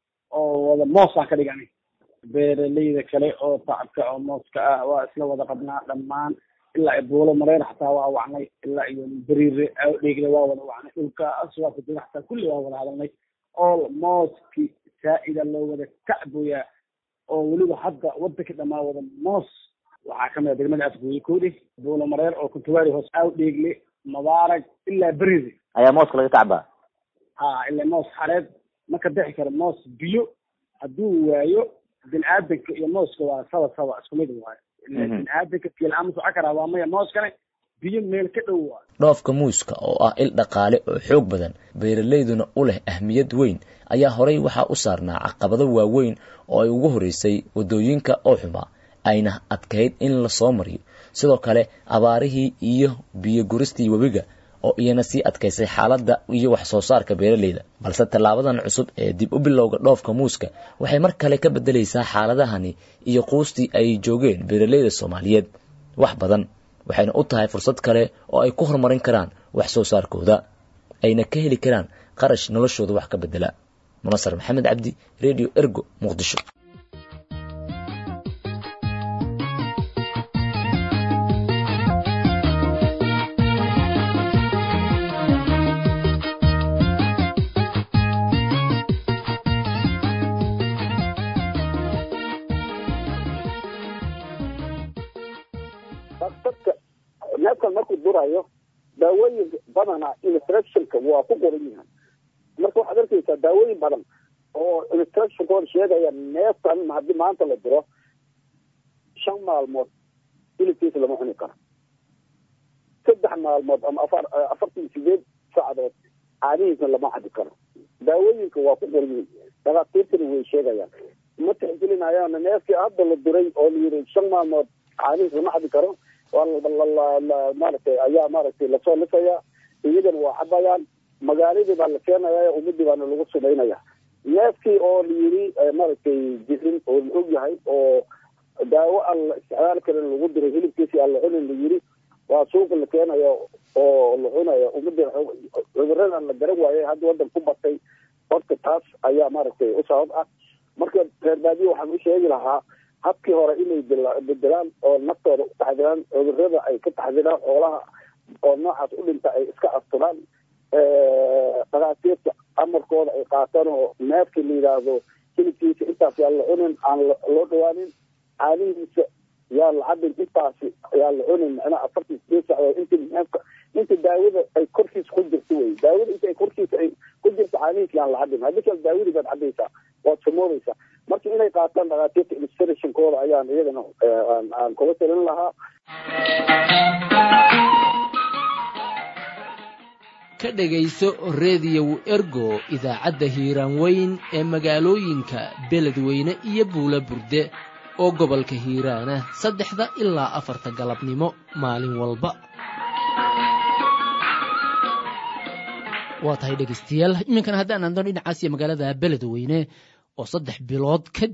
oo wada moosaan ka dhigani beeraleyda kale oo tacabka oo mooska ah waa isla wada qabnaa dhammaan ilaa buulo mareer xataa waa wacnay ilaa iyo beriire dheegle waa wada wacnay dhulkaas waa kujira xataa kulli waa wada hadalnay oo mooski saa'ida loo wada tacboyaa oo weliba hadda wadanka dhamaa wada moos waxaa kamid a degmada afgooye koodhe buulo mareer oo kuntuwaari hoos aaw dheegle mubaarag ilaa beriire ayaa mooska laga tacbaa ha ilaa moos xareed ma ka bixi karo moos biyo hadduu waayo bini aadanka iyo mooska waa saba saba isku mid waayo bini aadanka kiilama soco karaa waa maya mooskane biyo meel ka dhow waayo dhoofka muuska oo ah il dhaqaale oo xoog badan beeralayduna u leh ahmiyad weyn ayaa horey waxaa u saarnaa caqabado waaweyn oo ay ugu horeysay waddooyinka oo xumaa ayna adkayd in la soo mariyo sidoo kale abaarihii iyo biyo guristii webiga oo iyana sii adkaysay xaaladda iyo wax soo saarka beeraleyda balse tallaabadan cusub ee dib u bilowga dhoofka muuska waxay mar kale ka beddelaysaa xaaladahani iyo quustii ay joogeen beeraleyda soomaaliyeed wax badan waxayna u tahay fursad kale oo ay ku horumarin karaan wax soo saarkooda ayna ka heli karaan qarash noloshooda wax ka beddela munasar maxamed cabdi radio ergo muqdisho neefkan markuu durayo daawooyin badana instructionka waa ku qoran yahay marka waxaad arkaysaa daawooyin badan oo instructionkooda sheegaya neefkan haddii maanta la diro shan maalmood hilibkiisa lama cuni karo saddex maalmood ama afar afartan sideed saacadood caadihiisna lama cabi karo daawooyinka waa ku qoran yihiin dhakhaatiirtana way sheegayaan ma tixgelinayaan neefkii hadda la diray oo la yiri shan maalmood caadihiis lama cabi karo maaragtay ayaa maaragtay lasoo lisaya iyagana waa cabayaan magaaladii baa la keenaya ummadii baana lagu sumaynaya neefkii oo la yiri maaragtay jirin oo la og yahay oo daawo aan la isticmaali karin lagu diray hilibkiisi aan la cunin la yiri waa suuqa la keenaya oo la cunaya ummadii cuduradan la garan waayay hadda wadan ku batay horta taas ayaa maaragtay u sabab ah marka reer baadiye waxaan u sheegi lahaa habkii hore inay bedelaan oo naftooda u taxdiraan cudurada ay ka taxdiraan xoolaha oo noocaas u dhinta ay iska asturaan dhakhaatiirta amarkooda ay qaataan oo neefkii la yidhaahdo hilibkiisa intaas yaa la cunin aan loo dhawaanin caanihiisa yaa la cabin intaasi yaa la cunin macnaha afartan sideed sacdood inti neefka inta daawada ay korkiisa ku jirto wey daawada inta ay korkiisa ay ku jirto caanihiisa yaan la cabin haddii kale daawadii baad cabaysaa waad sumoodaysaa marka inay qaataan dhakhaatiirta illustrationkooda ayaan iyagana aan kula talin lahaa ka dhegayso rediyow ergo idaacadda hiiraan weyn ee magaalooyinka beledweyne iyo buula burde oo gobolka hiiraana saddexda ilaa afarta galabnimo maalin walba waa tahay dhegaystayaal iminkana haddaan andon dhinacaas iyo magaalada beledweyne oo saddex bilood kadib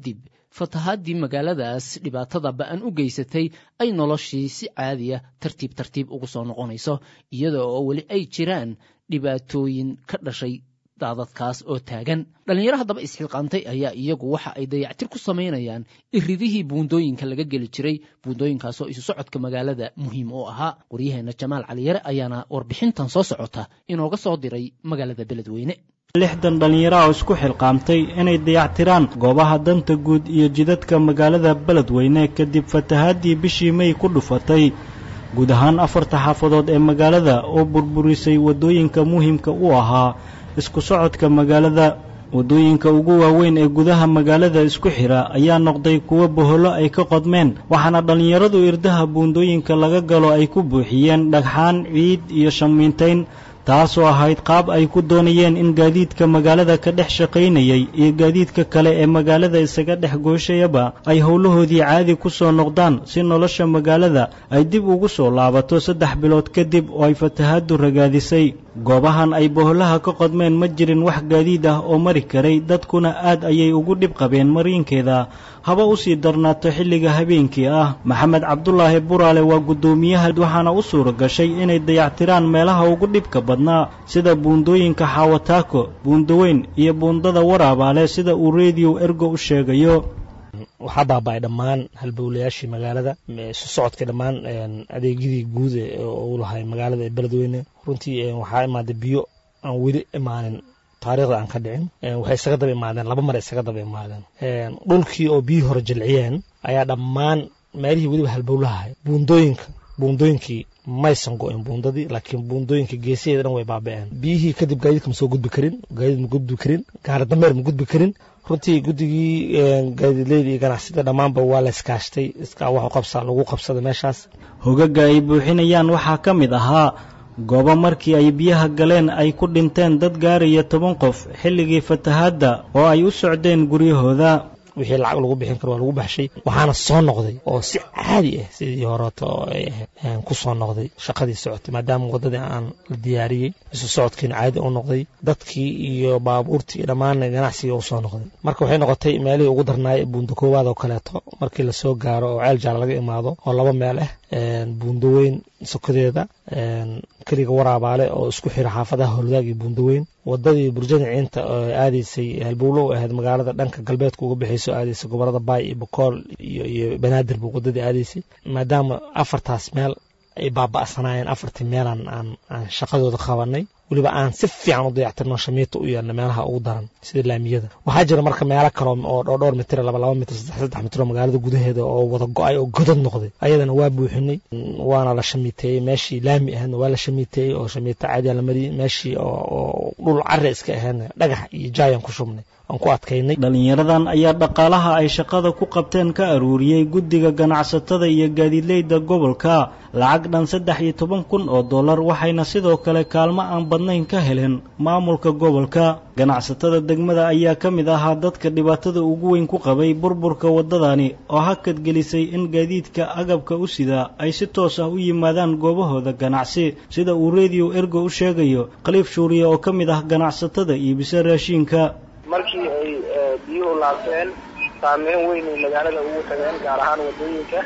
fatahaadii magaaladaas dhibaatada ba-an u geysatay ay noloshii si caadiya tartiib tartiib ugu soo noqonayso iyada oo weli ay jiraan dhibaatooyin ka dhashay daadadkaas oo taagan dhallinyaro haddaba isxilqaantay ayaa iyagu waxa ay dayactir ku samaynayaan iridihii buundooyinka laga geli jiray buundooyinkaasoo isu socodka magaalada muhiim u ahaa waryaheenna jamaal caliyare ayaana warbixintan soo socota inooga soo diray magaalada beledweyne lixdan dhallinyaro oo isku xilqaamtay inay dayactiraan goobaha danta guud iyo jidadka magaalada beledweyne kadib fatahaadii bishii mey ku dhufatay guud ahaan afarta xaafadood ee magaalada oo burburisay waddooyinka muhiimka u ahaa isku socodka magaalada waddooyinka ugu waaweyn ee gudaha magaalada isku xidha ayaa noqday kuwo bohollo ay ka qodmeen waxaana dhallinyaradu irdaha buundooyinka laga galo ay ku buuxiyeen dhagxaan ciid iyo shamiintayn taasoo ahayd qaab ay ku doonayeen in gaadiidka magaalada ka dhex shaqaynayay iyo gaadiidka kale ee magaalada isaga dhex gooshayaba ay howlahoodii caadi ku soo noqdaan si nolosha magaalada ay dib ugu soo laabato saddex bilood kadib oo ay fatahaaddu ragaadisay goobahan ay boholaha ka qodmeen ma jirin wax gaadiid ah oo mari karay dadkuna aad ayay ugu dhib qabeen mariinkeeda haba u sii darnaato xilliga habeenkii ah maxamed cabdulaahi buraale waa guddoomiyaha waxaana u suura gashay inay dayactiraan meelaha ugu dhibka badnaa sida buundooyinka xaawataako buundaweyn iyo buundada waraabaale sida uu rediyo ergo u sheegayo waxaa baaba-ay dhammaan halbowlayaashii magaalada isu socodka dhammaan adeegyadii guud u lahay magaalada ee beledweyne runtii waxaa imaaday biyo aan weli imaanin taariikhda aan ka dhicin waxay isaga daba imaadeen laba mar isaga daba imaadeen dhulkii oo biyihii hore jilciyeen ayaa dhammaan meelihii weliba halbowlahay buundooyinka buundooyinkii maysan go-in buundadii laakiin buundooyinka geesaheeda dhan way baaba-een biyihii kadib gaadiidka ma soo gudbi karin gaadiid ma gudbi karin gaari dameer ma gudbi karin runtii guddigii gaadiidleyda iyo ganacsida dhammaanba waa la iskaashtay iskaa wax u qabsaa lagu qabsada meeshaas hogaga ay buuxinayaan waxaa ka mid ahaa goobo markii ay biyaha galeen ay ku dhinteen dad gaaraya toban qof xilligii fatahaadda oo ay u socdeen guryahooda wixii lacag lagu bixin karo waa lagu baxshay waxaana soo noqday oo si caadi ah sidii horeeto oo ay ahayd ku soo noqday shaqadii socotay maadaama waddadii aan la diyaariyey isu socodkiina caadi u noqday dadkii iyo baabuurtii iyo dhammaan ganacsigii u soo noqday marka waxay noqotay meelihii ugu darnaay buunda koowaad oo kaleeto markii lasoo gaaro oo ceel jaal laga imaado oo laba meel ah buundaweyn sokadeeda keliga waraabaale oo isku xira xaafadaha howladaag iyo buundaweyn wadadii burjada ciinta oo aadaysay halbowlo u ahayd magaalada dhanka galbeedka uga bixayso aadaysay gobolada baay iyo bokool iyo iyo banaadir buu wadadii aadaysay maadaama afartaas meel ay baaba'sanaayeen afartii meelaan aan aan shaqadooda qabanay weliba aan si fiican u dayactirno shamiita u yeelna meelaha ugu daran sida laamiyada waxaa jira marka meelo kale oo dhowr mitir laba laba mitir saddex saddex mitir oo magaalada gudaheeda oo wada go-ay oo godad noqday ayadana waa buuxinay waana la shamiiteeyey meeshii laami ahaydna waa la shamiiteeyey oo shamiito caadiya la mariyey meeshii oo dhul carre iska ahaydna dhagax iyo jaayan ku shubnay aan ku adkaynay dhallinyaradan ayaa dhaqaalaha ay shaqada ku qabteen ka aruuriyey guddiga ganacsatada iyo gaadiidleyda gobolka lacag dhan saddex iyo toban kun oo dollar waxayna sidoo kale kaalmo aan badnayn ka heleen maamulka gobolka ganacsatada degmada ayaa ka mid ahaa dadka dhibaatada ugu weyn ku qabay burburka waddadani oo hakad gelisay in gaadiidka agabka u sida ay si toos ah u yimaadaan goobahooda ganacsi sida uu rediyo ergo u sheegayo khaliif shuuriye oo ka mid ah ganacsatada iibisa raashiinka markii ay biyuhu laabteen saameyn weyn ay magaalada ugu tageen gaar ahaan wadooyinka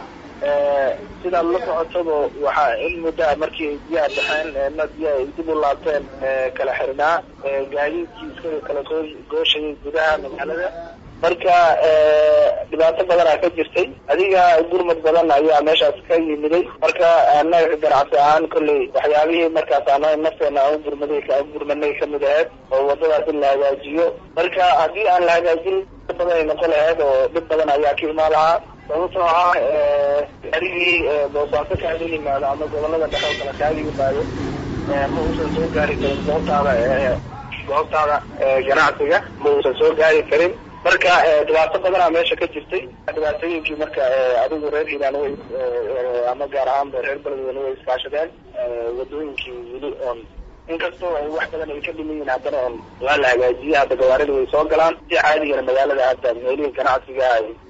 sidaad la socotaba waxaa in muddaa markii ay biyaha baxeen ma biyaha ay dib u laabteen kala xirnaa gaadiidkii iskaga kala gooshayay gudaha magaalada marka dhibaato badanaa ka jirtay adiga gurmad badan ayaa meeshaas ka yimiday marka annaga ganacsi ahaan kolley waxyaabihii markaas ana nafteena aan gurmaday aan gurmanay kamid ahayd oo wadadaas in la hagaajiyo marka haddii aan la hagaajin badan ay noqon lahayd oo dhib badan ayaa ka imaan lahaa sababtoo ah gaarigii boosaaso kaaga yimaado ama gobolada dhexe oo kale kaaga yimaado ma uusan soo gaari karin goobtaada goobtaada ganacsiga ma uusan soo gaari karin marka dhibaato badanaa meesha ka jirtay dhibaatooyinkii marka adigu reer hiiraan way ama gaar ahaanba reer beledweyne way iskaashadeen wadooyinkii weli oon inkastoo ay wax badan ay ka dhiman yihiin haddana oon waa la hagaajiyey hadda gawaarida way soo galaan si caadigana magaalada hadda meelihii ganacsiga ay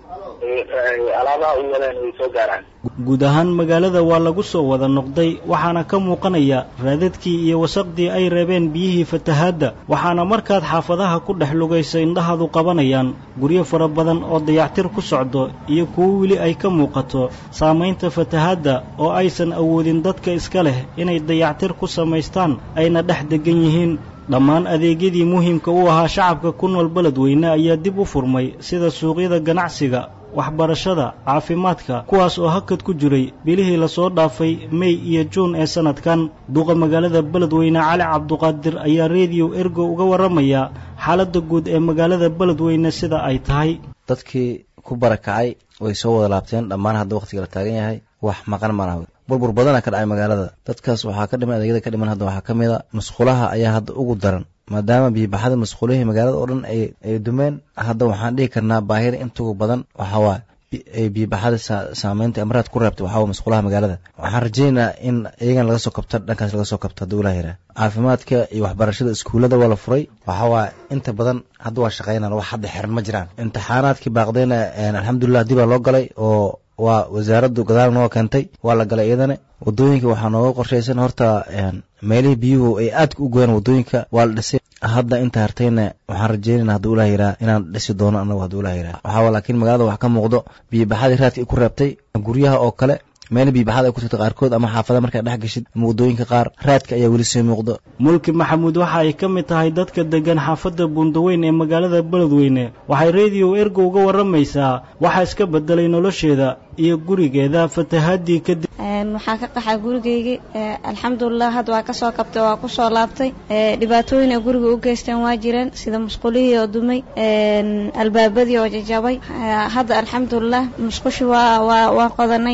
alaabaha u wadaan ay soo gaaraan guud ahaan magaalada waa lagu soo wada noqday waxaana ka muuqanaya raadadkii iyo wasaqdii ay reebeen biyihii fatahaadda waxaana markaad xaafadaha ku dhex lugaysa indhahaadu qabanayaan guryo fara badan oo dayactir ku socdo iyo kuwo weli ay ka muuqato saamaynta fatahaadda oo aysan awoodin dadka iska leh inay dayactir ku samaystaan ayna dhex deggan yihiin dhammaan adeegyadii muhiimka u ahaa shacabka ku nool beledweyne ayaa dib u furmay sida suuqyada ganacsiga waxbarashada caafimaadka kuwaas oo hakad ku jiray bilihii lasoo dhaafay mey iyo juun ee sannadkan duqa magaalada beledweyne cali cabduqaadir ayaa rediyo ergo uga warramaya xaaladda guud ee magaalada beledweyne sida ay tahay dadkii ku barakacay way soo wada laabteen dhammaan hadda wakhtiga la taagan yahay wax maqan malaha burbur badana ka dhacay magaalada dadkaas waxaa ka dhiman adeegyada ka dhiman hadda waxaa ka mid a masquulaha ayaa hadda ugu daran maadaama biyobaxada masquulihii magaalada oo dhan ay ay dumeen hadda waxaan dhihi karnaa baahida intugu badan waxaa waa biyobaxada saameynta amraad ku reebtay waxaa waa masquulaha magaalada waxaan rajaynayaa in iyagan laga soo kabto dhankaas laga soo kabto hadduu ilaah yaraa caafimaadka iyo waxbarashada iskuullada waa la furay waxaa waa inta badan hadda waa shaqeynaan wax hadda xiran ma jiraan imtixaanaadkii baaqdayna alxamdulilah dibaa loo galay oo waa wasaaraddu gadaal noo keentay waa la galay iyadana wadooyinka waxaa nooga qorshaysan horta meelihii biyuhu ay aadka u goyaan wadooyinka waa la dhisay hadda inta hartayna waxaan rajeynayna hadduu ilaah yiraa inaan dhisi doono anagu hadduu ilaah yiraa waxaa laakiin magaalada wax ka muuqdo biyobaxadii raadka ay ku reebtay guryaha oo kale meel biyobaxada ay ku tagta qaarkood ama xaafada markaa dhex geshid ama wadooyinka qaar raadka ayaa weli sii muuqdo mulki maxamuud waxa ay ka mid tahay dadka degan xaafadda buundaweyn ee magaalada beledweyne waxay rediyo ergo uga warramaysaa waxaa iska bedelay nolosheeda iyo gurigeeda fatahaadii kadib waxaa ka qaxaa gurigeygii alxamdulilah hadda waa kasoo kabtay waa kusoo laabtay dhibaatooyin ay guriga u geysteen waa jireen sida musqulihii oo dumay albaabadii oo jajabay hadda alxamdulilah musqushi waa waa waa qodanay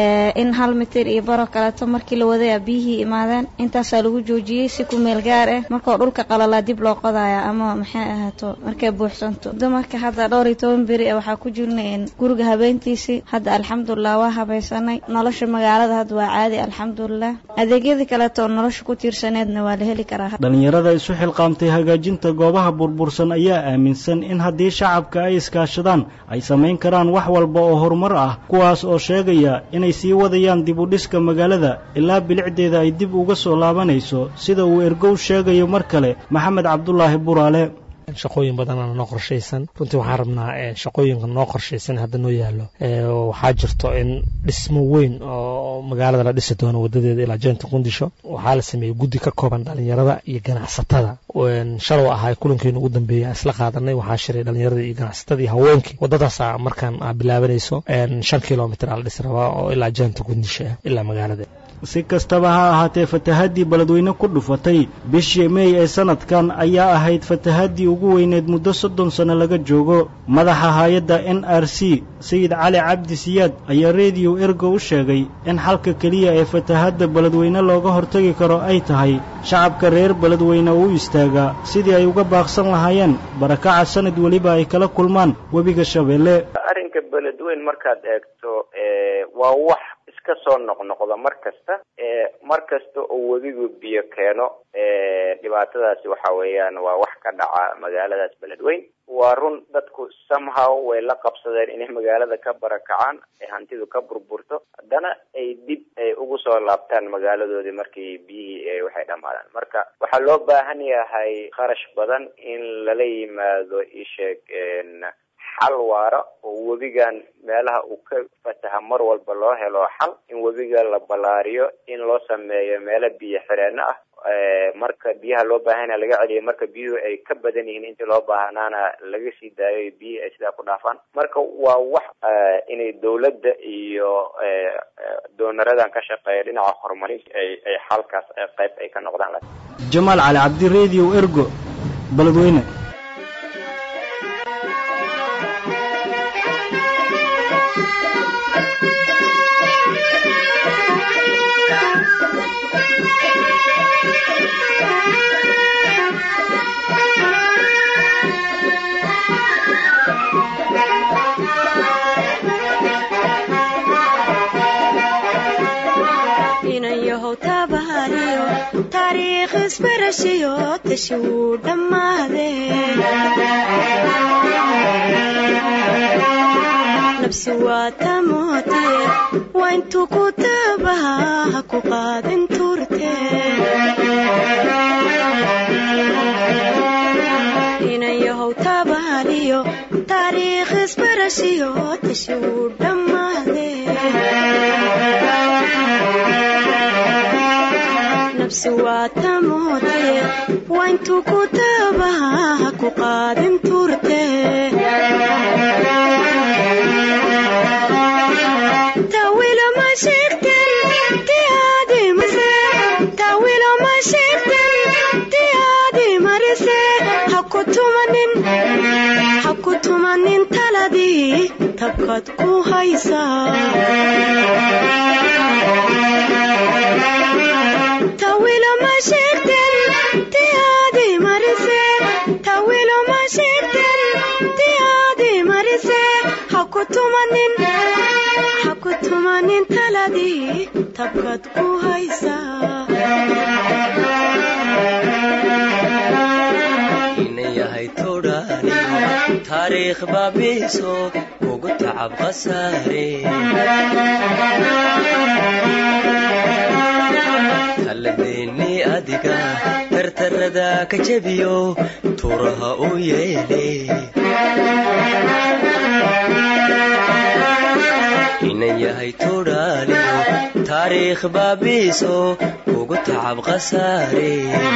in hal mitir iyo baro kaleeto markii la waday biyihii imaadeen intaasaa lagu joojiyey si ku meel gaar ah markoo dhulka qalalaa dib loo qodaya ama maxay ahaato markay buuxsanto dumarka hadda dhowr iyo toban beri waxaa ku jirnay guriga habeentiisii hadda alxamdulilah waa habaysanay nolosha magaalada hadda waa caadi alxamdulilah adeegyadii kaleeto oo nolosha ku tiirsaneedna waa la heli karaa dhallinyarada isu xilqaamtay hagaajinta goobaha burbursan ayaa aaminsan in haddii shacabka ay iskaashadaan ay samayn karaan wax walba oo horumar ah kuwaas oo sheegaya inay sii wadayaan dib u dhiska magaalada ilaa bilicdeeda ay dib uga soo laabanayso sida uu ergow sheegayo mar kale maxamed cabdulaahi buraale shaqooyin badanana noo qorshaysan runtii waxaan rabnaa shaqooyinka noo qorshaysan hadda noo yaallo waxaa jirto in dhismo weyn oo magaalada la dhisi doono wadadeeda ilaa jeenta qundisho waxaa la sameeyey guddi ka kooban dhalinyarada iyo ganacsatada shalow ahaa kulankeenu ugu dambeeyay aan isla qaadanay waxaa shiray dhalinyarada iyo ganacsatada iyo haweenkii wadadaasa markaan bilaabanayso shan kilomitr aa la dhisi rabaa oo ilaa jeenta qundisho ah ilaa magaalada si kastaba ha ahaatee fatahaddii beledweyne ku dhufatay bishii meey ee sanadkan ayaa ahayd fatahaddii ugu weyneed muddo soddon sanno laga joogo madaxa hay-adda n r c sayid cali cabdi siyaad ayaa rediyo ergo u sheegay in xalka keliya ee fatahadda beledweyne looga hortagi karo ay tahay shacabka reer beledweyne u istaagaa sidii ay uga baaqsan lahaayeen barakaca sanad weliba ay kala kulmaan webiga shabeelle arrinka beledweyn markaad eegto waa wax iska soo noqnoqda mar kasta mar kasta oo webigu biyo keeno dhibaatadaasi waxa weeyaan waa wax ka dhaca magaaladaas beledweyn waa run dadku somehow way la qabsadeen inay magaalada ka barakacaan ee hantidu ka burburto haddana ay dib ay ugu soo laabtaan magaaladoodii markii biyihii waxay dhamaadaan marka waxaa loo baahan yahay kharash badan in lala yimaado isheeg xal waara oo webigan meelaha uu ka fataha mar walba loo helo xal in webiga la ballaariyo in loo sameeyo meelo biyo xireenno ah marka biyaha loo baahana laga celiyo marka biyuhu ay ka badan yihiin intii loo baahnaana laga sii daayo biyihii ay sidaa ku dhaafaan marka waa wax inay dawladda iyo doonaradan ka shaqeeya dhinaca horumarinta ay ay xalkaas qayb ay ka noqdaan jamaal cali cabdi radio ergo beledweyne taariikh isbarashiyo tashi wuu dhammaade nafsi waa tamoote waa intuu ku tabaha ha ku qaadin turte inan yahow tabaaliyo taariikh isbarashiyo tashi wuu dhammaade nafsi waa tamoote waa intuu ku tabaha ha ku qaadin turte tawilo ma sheegten tiyaadi mise tawilo ma sheegten tiyaadi marise ha ku tumanin ha ku tumanin taladii tabkaad ku haysaa tawilo ma sheegten tiyaadi marise tawilo ma sheegten tiyaadi marise ha ku tumanin ha ku tumanin taladii tabkaad ku haysaa inan yahay todhaaniyo taariikh baabiiso kugu tacab khasaare talladeennii adiga tartarada ka jebiyo tuuraha u yeele inan yahay todhaaniyo taariikh baabiiso kugu tacab khasaare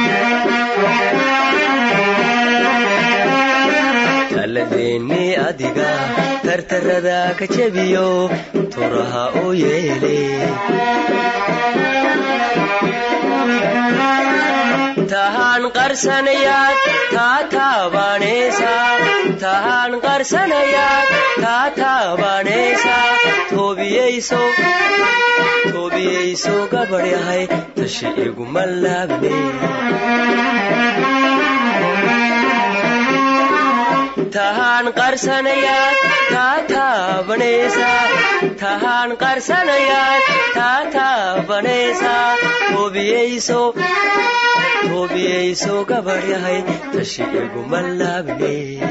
talladeennii adiga tartarada ka jebiyo turaha u yeele tahaan qarsanayaad taa taabanaysaa tahaan qarsanayaad taa taabanaysaa toobiyayso toobiyayso gabadh yahay tashi iguma laabne tahaan qarsanayaad taa taabanaysaa tahaan qarsanayaad taa taabanaysaa toobiyayso toobiyayso gabadh yahay tashi iguma laabne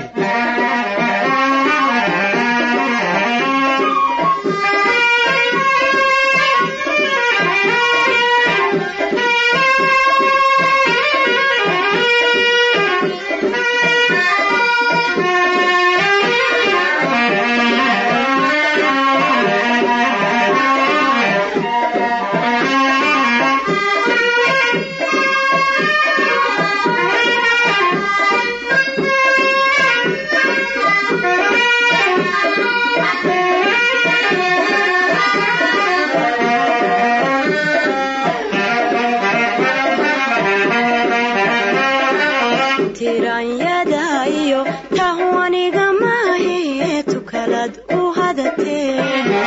tiranyada iyo tahwaniga maahe tukalad u hadatee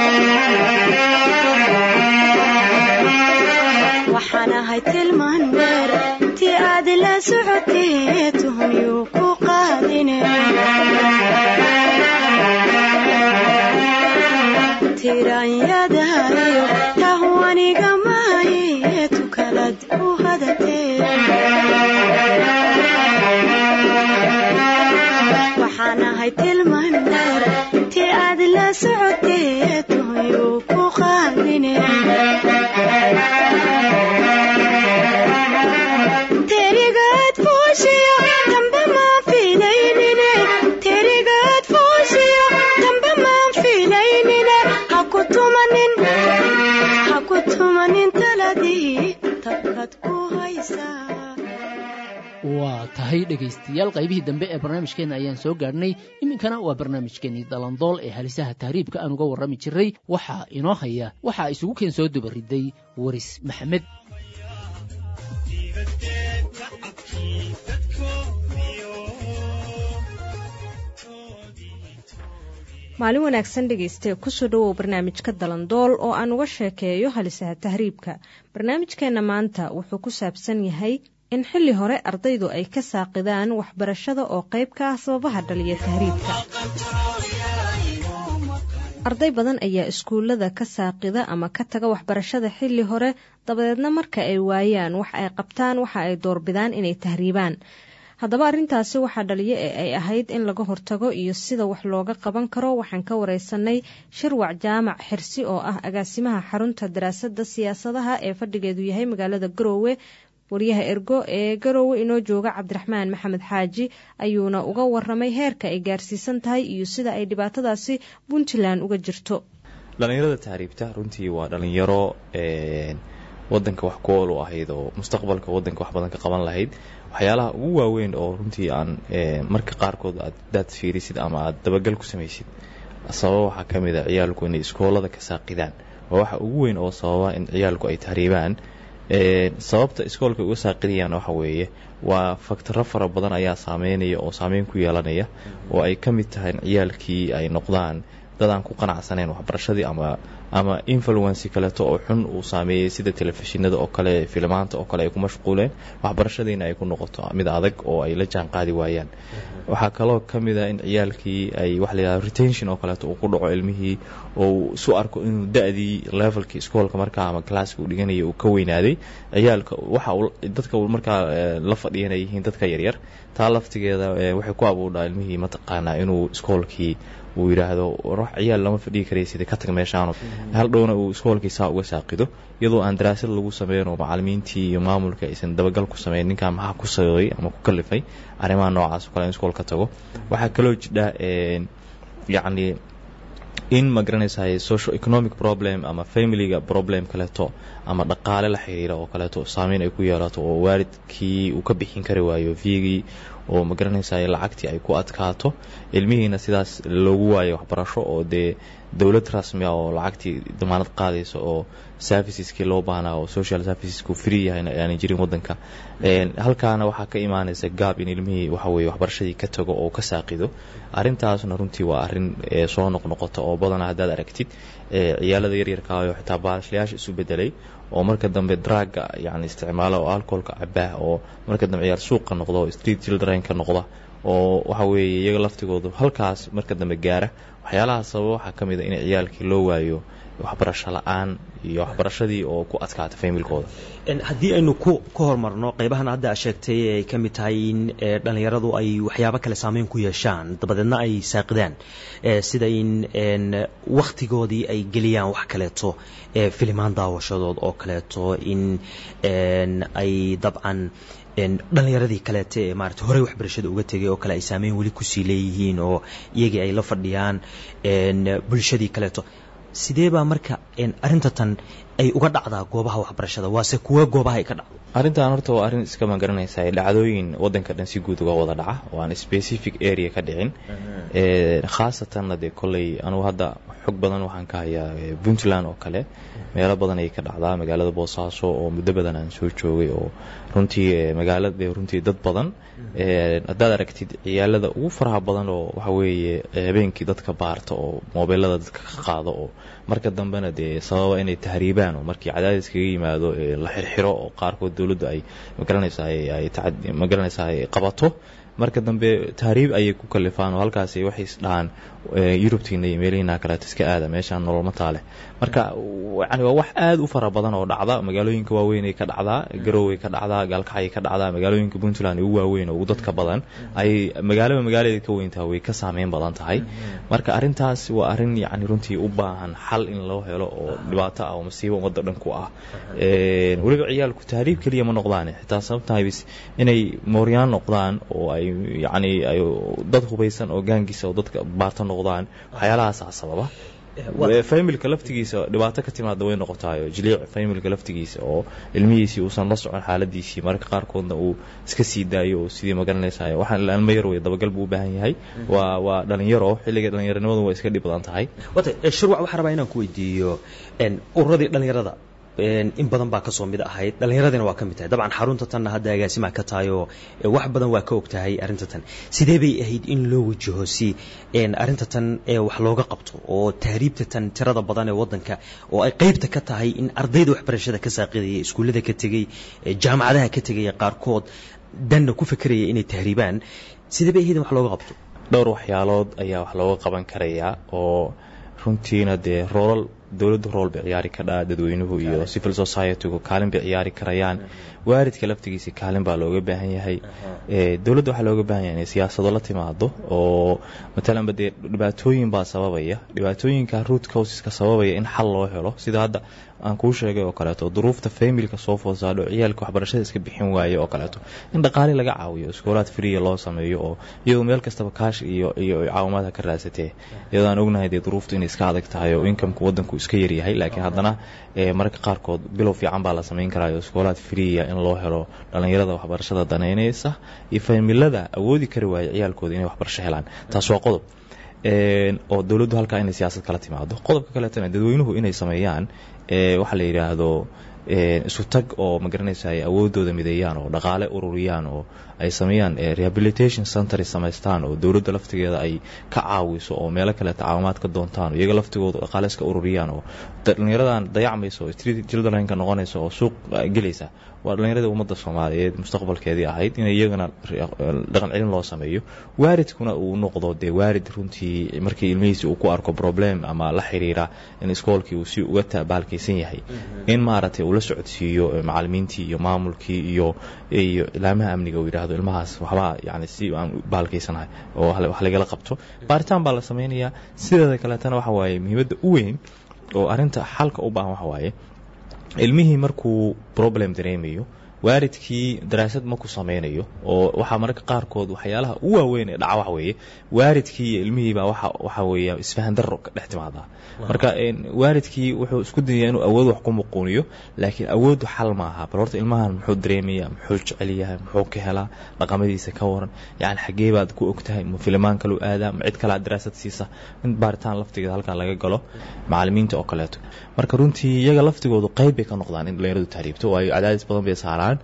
waxaan ahay tilmaan dheer ti aad la socotee tuhmiyuu ku qaadine tiranyada iyo tahwaniga maahe tukalad u hadatee waxaan ahay tilmaan dheer ti aad la socotee tuhmiyuu ku qaadine terigaad fuushiyo dambe maan filaynine terigaad fuushiyo dambe maan filaynine ha ku tumanin ha ku tumanin taladii tabkaad ku haysaa waa tahay dhegaystayaal qaybihii dambe ee barnaamijkeenna ayaan soo gaadhnay iminkana waa barnaamijkeenii dalandool ee halisaha tahriibka aan uga warrami jiray waxaa inoo haya waxaa isugu keen soo dubariday waris maxamed maalin wanaagsan dhegaystae kusoo dhowow barnaamijka dalandool oo aan uga sheekeeyo halisaha tahriibka barnaamijkeenna maanta wuxuu ku saabsan yahay in xilli hore ardaydu ay ka saaqidaan waxbarashada oo qayb ka ah sababaha dhaliya tahriibka arday badan ayaa iskuullada ka saaqida ama ka taga waxbarashada xilli hore dabadeedna marka ay waayaan wax ay qabtaan waxa ay doorbidaan inay tahriibaan haddaba arrintaasi waxaa dhaliya ee ay ahayd in laga hortago iyo sida wax looga qaban karo waxaan ka wareysanay shirwac jaamac xirsi oo ah agaasimaha xarunta daraasada siyaasadaha ee fadhigeedu yahay magaalada garoowe wariyaha ergo ee garoowe inoo jooga cabdiraxmaan maxamed xaaji ayuuna uga waramay heerka ay gaarsiisan tahay iyo sida ay dhibaatadaasi puntland uga jirto dhalinyarada tahriibta runtii waa dhalinyaro wadanka wax ku ool u ahayd oo mustaqbalka wadanka wax badan ka qaban lahayd waxyaalaha ugu waaweyn oo runtii aan marka qaarkood aad daad fiirisid ama aad dabagal ku samaysid sababa waxaa ka mid a ciyaalku inay iskoolada ka saaqidaan waa waxa ugu weyn oo sababa in ciyaalku ay tahriibaan sababta iskoolka uga saaqidayaan waxa weeye waa faktaro fara badan ayaa saameynaya oo saameyn ku yeelanaya oo ay ka mid tahay in ciyaalkii ay noqdaan dad aan ku qanacsaneyn waxbarashadii ama ama influency kaleeto oo xun uu saameeyey sida telefishinada oo kale filmaanta oo kale ay ku mashquuleen waxbarashadiina ay ku noqoto mid adag oo ay la jaan qaadi waayaan waxaa kaloo ka mid a in ciyaalkii ay waxa layidhahda retention oo kaleeto uu ku dhaco ilmihii oo uu isu arko inuu da-dii levelkii iskoolka markaa ama classka uu dhiganaya uu ka weynaaday ciyaalka waxa dadka markaa la fadhiyan ay yihiin dadka yaryar taa laftigeeda waxay ku abuudhaa ilmihii mataqaanaa inuu iskoolkii uu yidhaahdo wax ciyaal lama fadhigi karay sida ka tag meeshaano hal dhowna uu iskoolkii saa uga saaqido iyadoo aan daraasad lagu sameyn oo macalimiintii iyo maamulka aysan dabagal ku sameyn ninkaa maxaa ku sababay ama ku kalifay arrimaha noocaas oo kale in iskool ka tago waxaa kaloo jidha yacni in ma garanaysaay social economic problem ama familiga problem kaleeto ama dhaqaale la xiriira oo kaleeto saameyn ay ku yeelato oo waalidkii uu ka bixin kari waayo viigii oo ma garanaysaay lacagtii ay ku adkaato ilmihiina sidaas loogu waayo waxbarasho oo dee dowlad rasmi ah oo lacagtii damaanad qaadaysa oo serviceski loo baahnaa oo social servicesku free yahayna aanay jirin wadanka halkaana waxaa ka imaanaysa gaab in ilmihii waxa weye waxbarashadii ka tago oo ka saaqido arrintaasna runtii waa arrin soo noqnoqota oo badanaa haddaad aragtid ciyaalada yaryarka oo xitaa baalashlayaasha isu bedelay oo marka dambe draaga yani isticmaala oo alcoholka cabaa oo marka dambe ciyaal suuqa noqda oo street childrenka noqda oo waxa weeye iyaga laftigoodu halkaas marka dambe gaara waxyaalaha sababa waxaa ka mid a in ciyaalkii loo waayo waxbarasho la-aan iyo waxbarashadii oo ku adkaata familkooda haddii aynu ku ka hormarno qeybahan hadda sheegtay ay ka mid tahay in dhalinyaradu ay waxyaabo kale saameyn ku yeeshaan dabadeedna ay saaqidaan sida in wakhtigoodii ay geliyaan wax kaleeto filimaan daawashadood oo kaleeto in ay dabcan dhalinyaradii kaleete ee maarata horey waxbarashada uga tegay oo kale ay saameyn weli kusii leeyihiin oo iyagii ay la fadhiyaan bulshadii kaleeto sidee baa marka arrinta tan ay uga dhacdaa goobaha waxbarashada waase kuwa goobaha ay ka dhacdo arrintan horta waa arrin iska magaranaysa dhacdooyin wadanka dhan si guud uga wada dhaca oo aan specific area ka dhicin khaasatanna dee kolley anugu hadda xog badan waxaan ka hayaa puntland oo kale meelo badan ay ka dhacdaa magaalada boosaaso oo muddo badan aan soo joogay oo runtii magaalada runtii dad badan haddaad aragtid ciyaalada ugu faraha badan oo waxa weeye habeenkii dadka baarta oo mobeelada dadka ka qaado oo marka dambena dee sababa inay tahriibaan oo markii cadaadis kaga yimaado la xirxiro oo qaarkood dowladda ay magaranaysaa magaranaysaa ay qabato marka dambe tahriib ayay ku kalifaan oo halkaasi waxay is dhahaan yurubtiina iyo meelihiina kaleeto iska aada meeshaan nololma taale marka yani waa wax aada u fara badan oo dhacda magaalooyinka waaweynay ka dhacdaa garooway ka dhacdaa gaalkacay ka dhacdaa magaalooyinka puntland ugu waaweyn oo ugu dadka badan ay magaalaba magaaladeed ka weyntaha way ka saameyn badan tahay marka arrintaas waa arrin yani runtii u baahan xal in loo helo oo dhibaato ah oo masiibo ummadda dhan ku ah weliba ciyaalku tahriib keliya ma noqdaan xitaa sababtahaybis inay mooryaan noqdaan oo ay yani dad hubaysan oo gaangisa oo dadka baarta noqdaan waxyaalahaasa sababa familka laftigiisa dhibaato ka timaada way noqotaayo jiliic familka laftigiisa oo ilmihiisii uusan la socon xaaladiisii mararka qaarkoodna uu iska sii daayo oo sidii magaranaysa waxaan ilmo yar wey dabagal buu u baahan yahay waa waa dhalinyaro xilliga dhalinyaronimadu waa iska dhib badan tahay wata shurwac waxaan rabaa inaan ku weydiiyo ururadii dhalinyarada in badan baa kasoo mid ahayd dhallinyaradina waa ka mid tahay dabcan xarunta tanna hadda agaasimaa ka tahay oo wax badan waa ka og tahay arrinta tan sidee bay ahayd in loo wajaho si arrinta tan wax looga qabto oo tahriibta tan tirada badan ee wadanka oo ay qeybta ka tahay in ardayda waxbarashada ka saaqidaya iskuullada ka tegey jaamacadaha ka tegaya qaarkood danna ku fekeraya inay tahriibaan sidee bay ahayd in wax looga qabto dhowr waxyaalood ayaa wax looga qaban karayaa oo runtiina dee roolal dowladda rool bay ciyaari kadhaa dadweynuhu iyo civil societygu kaalin bay ciyaari karayaan waaridka laftigiisa kaalin baa looga baahan yahay dowladda waxaa looga baahan yahay inay siyaasado la timaado oo matalanba dee dhibaatooyin baa sababaya dhibaatooyinka root causeska sababaya in xal loo helo sida hadda aan kuu sheegay oo kaleeto duruufta familka soo foosaadho ciyaalka waxbarashada iska bixin waaye oo kaleeto in dhaqaale laga caawiyo iskoolaad freeya loo sameeyo oo iyadoo meel kastaba kaash iyo iyo caawimaadka ka raasatee iyadoo aan ognahay dee duruuftu inay iska adag tahay oo inkamka wadanku iska yaryahay laakiin haddana mararka qaarkood bilow fiican baa la samayn karaayo iskoolaad freeya in loo helo dhallinyarada waxbarashada danaynaysa iyo familada awoodi kari waaya ciyaalkooda inay waxbarasho helaan taas waa qodob oo dowladdu halkaa inay siyaasad kala timaado qodobka kaleetana dadweynuhu inay sameeyaan waxaa la yidhaahdo isu tag oo magaranaysa ay awoodooda mideeyaan oo dhaqaale ururiyaan oo ay sameeyaan rehabilitation center samaystaan oo dowladda laftigeeda ay ka caawiso oo meelo kaleeta caawimaad ka doontaan oo iyaga laftigooda dhaqaale iska ururiyaan oo dhallinyaradan dayacmaysa oo street childrenka noqonaysa oo suuq gelaysa waa dhallinyaradii ummadda soomaaliyeed mustaqbalkeedii ahayd in iyagana dhaqan celin loo sameeyo waaridkuna uu noqdo dee waarid runtii markii ilmihiisi uu ku arko problem ama la xiriira in iskoolkii uu si uga tabaalkaysan yahay in maaragtay uu la socodsiiyo macalimiintii iyo maamulkii iyo iyo ilaamaha amniga uu yidhaahdo ilmahaas waxbaa yani si aan baalkaysanahay oo wax lagala qabto baaritaan baa la sameynayaa sideeda kaleetana waxa waaye muhiimadda u weyn oo arrinta xalka u baahan waxa waaye ilmihii markuu problem dareemayo waaridkii daraasad ma ku sameynayo oo waxaa mararka qaarkood waxyaalaha u waaweyn ee dhaca waxa weeye waaridkii iyo ilmihiibaa waxa waxa weeya isfahan darro ka dhex timaadaa marka waaridkii wuxuu isku dayayaa inuu awood wax ku muquuniyo laakiin awooddu xal maaha bal horta ilmahan muxuu dareemayaa muxuu jecel yahay muxuu ka helaa dhaqamadiisa ka waran yacni xaggee baad ku ogtahay ma filimaan kaluu aadaa ma cid kalea daraasad siisa in baaritaan laftigeeda halkan laga galo macalimiinta oo kaleeto marka runtii iyaga laftigoodu qayb bay ka noqdaan in dhallinyaradu tahriibto waayo cadaadis badan bay saaraan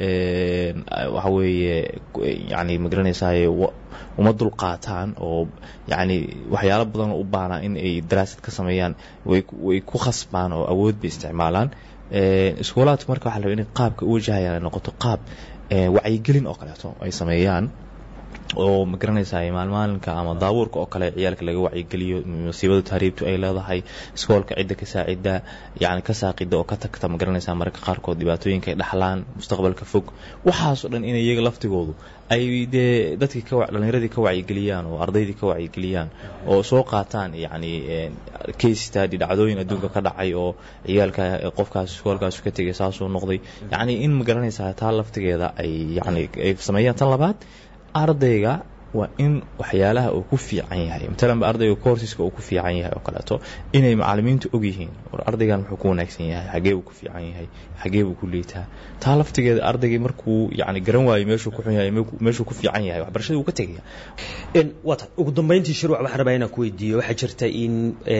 waxa weeye yani magaranaysaay uma dul qaataan oo yani waxyaalo badan u baana in ay daraasad ka sameeyaan way ku khasbaan oo awood bay isticmaalaan iskuulaadku marka waxa la raba in qaabka u wajahayaan ay noqoto qaab wacyigelin oo kaleeto ay sameeyaan oo ma garanaysaa maalmaalinka ama daabuurka oo kale ciyaalka laga wacyigeliyo masiibada tahriibtu ay leedahay iskoolka cidda ka saacida yani ka saaqida oo ka tagta ma garanaysaa mararka qaarkood dhibaatooyinka ay dhaxlaan mustaqbalka fog waxaasoo dhan in iyaga laftigoodu ay dee dadkii ka dhallinyaradii ka wacyigeliyaan oo ardaydii ka wacyigeliyaan oo soo qaataan yani case study dhacdooyin adduunka ka dhacay oo ciyaalka qofkaas iskoolkaas ka tegay saasuu noqday yacni in ma garanaysaa taa laftigeeda ay yani ay sameeyaan tan labaad ardayga waa in waxyaalaha uu ku fiican yahay matalanba ardayga courseska uu ku fiican yahay oo kaleeto inay macalimiintu og yihiin war ardaygan muxuu ku wanaagsan yahay xagee buu ku fiican yahay xagee buu ku liitaa taa laftigeeda ardaygii markuu yani garan waayo meeshuu ku xun yahay meeshuu ku fiican yahay waxbarashada uu ka tegaya waa tahay ugu dambeyntii shirwac waxaan rabaa inaan ku weydiiyo waxaa jirta in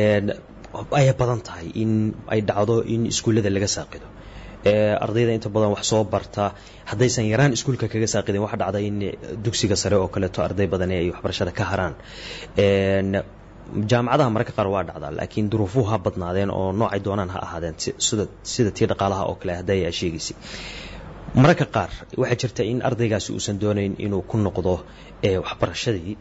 ay badan tahay in ay dhacdo in iskuullada laga saaqido ardayda inta badan wax soo barta haddaysan yaraan iskuulka kaga saaqidin waxa dhacda in dugsiga sare oo kaleeto arday badan ay waxbarashada ka haraan jaamacadaha mararka qaar waa dhacdaa laakiin duruufuhu ha badnaadeen oo noocay doonaan ha ahaadeen sida sida tii dhaqaalaha oo kale hadday aa sheegaysay mararka qaar waxaa jirta in ardaygaasi uusan doonayn inuu ku noqdo waxbarashadii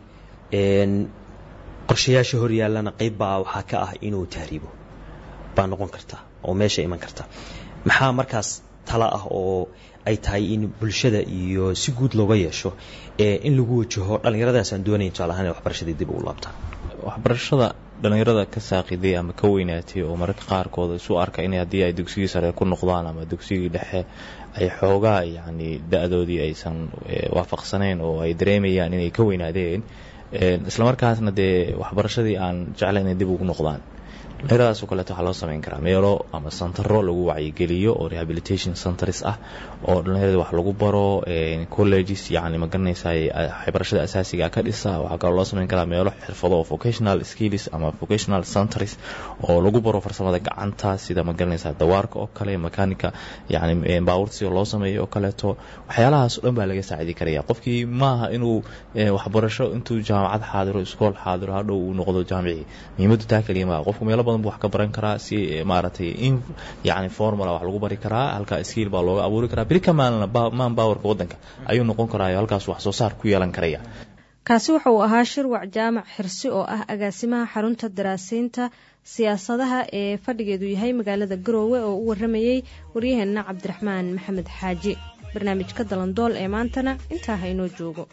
qorshayaasha horyaallana qayb baa waxaa ka ah inuu tahriibo baa noqon karta oo meesha iman karta maxaa markaas tala ah oo ay tahay in bulshada iyo si guud looga yeesho in lagu wajaho dhallinyaradaasaan doonayn tusaale ahaan waxbarashadii dib ugu laabtaan waxbarashada dhallinyarada ka saaqiday ama ka weynaatay oo mararka qaarkood isu arka in haddii ay dugsigii sare ku noqdaan ama dugsigii dhexe ay xoogaa yacni da-doodii aysan waafaqsanayn oo ay dareemayaan inay ka weynaadeen islamarkaasna dee waxbarashadii aan jeclayn inay dib ugu noqdaan dhallinyaradaas oo kaleeto waxaa loo samayn karaa meelo ama santaro lagu wacyigeliyo oo rehabilitation centers ah oo dhallinyarada wax lagu baro colleges yacni ma garanaysaa waxbarashada asaasiga ka dhisa waxaa kaloo loo samayn karaa meelo xirfado oo vocational skills ama vocational centers oo lagu baro farsamada gacanta sida ma garanaysaa dawaarka oo kale makanika yacni baabuurta sida loo sameeyo oo kaleeto waxyaalahaas oo dhan baa laga saacidi karaya qofkii maaha inuu waxbarasho intuu jaamacad xaadiro iskool xaadiro hadhow uu noqdo jaamici muhiimaddu taa keliya maaha qofku meelo badan buu wax ka baran karaa si maaragtay in yacni formula wax lagu bari karaa halka skill baa looga abuuri karaa beri ka maalina man powerka waddanka ayuu noqon karaayo halkaas wax soo saar ku yeelan karaya kaasi waxa uu ahaa shirwac jaamac xirsi oo ah agaasimaha xarunta daraasiinta siyaasadaha ee fadhigeedu yahay magaalada garoowe oo u waramayey waryaheenna cabdiraxmaan maxamed xaaji barnaamijka dalandool ee maantana intaa ha inoo joogo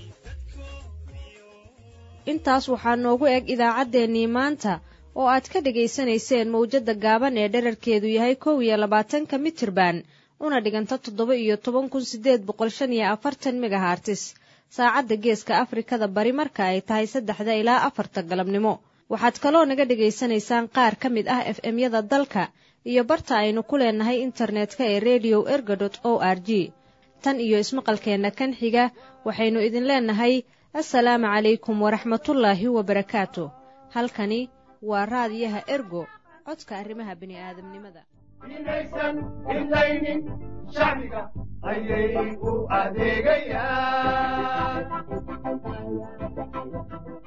intaas waxaa noogu eg idaacaddeenii maanta oo aad ka dhegaysanayseen mawjadda gaaban ee dherarkeedu yahay kow iyo labaatanka mitirban una dhiganta toddoba iyo toban kun sideed boqol shan iyo afartan megahartis saacadda geeska afrikada bari marka ay tahay saddexda ilaa afarta galabnimo waxaad kaloo naga dhegaysanaysaan qaar ka mid ah f m-yada dalka iyo barta aynu ku leenahay internetka ee redio erga dot o r g tan iyo ismaqalkeenna kan xiga waxaynu idin leenahay assalaamu calaykum waraxmatullaahi wabarakaatu halkani waa raadiyaha ergo codka arrimaha bini'aadamnimada inaysan idlaynin shacbiga ayay u adeegayaan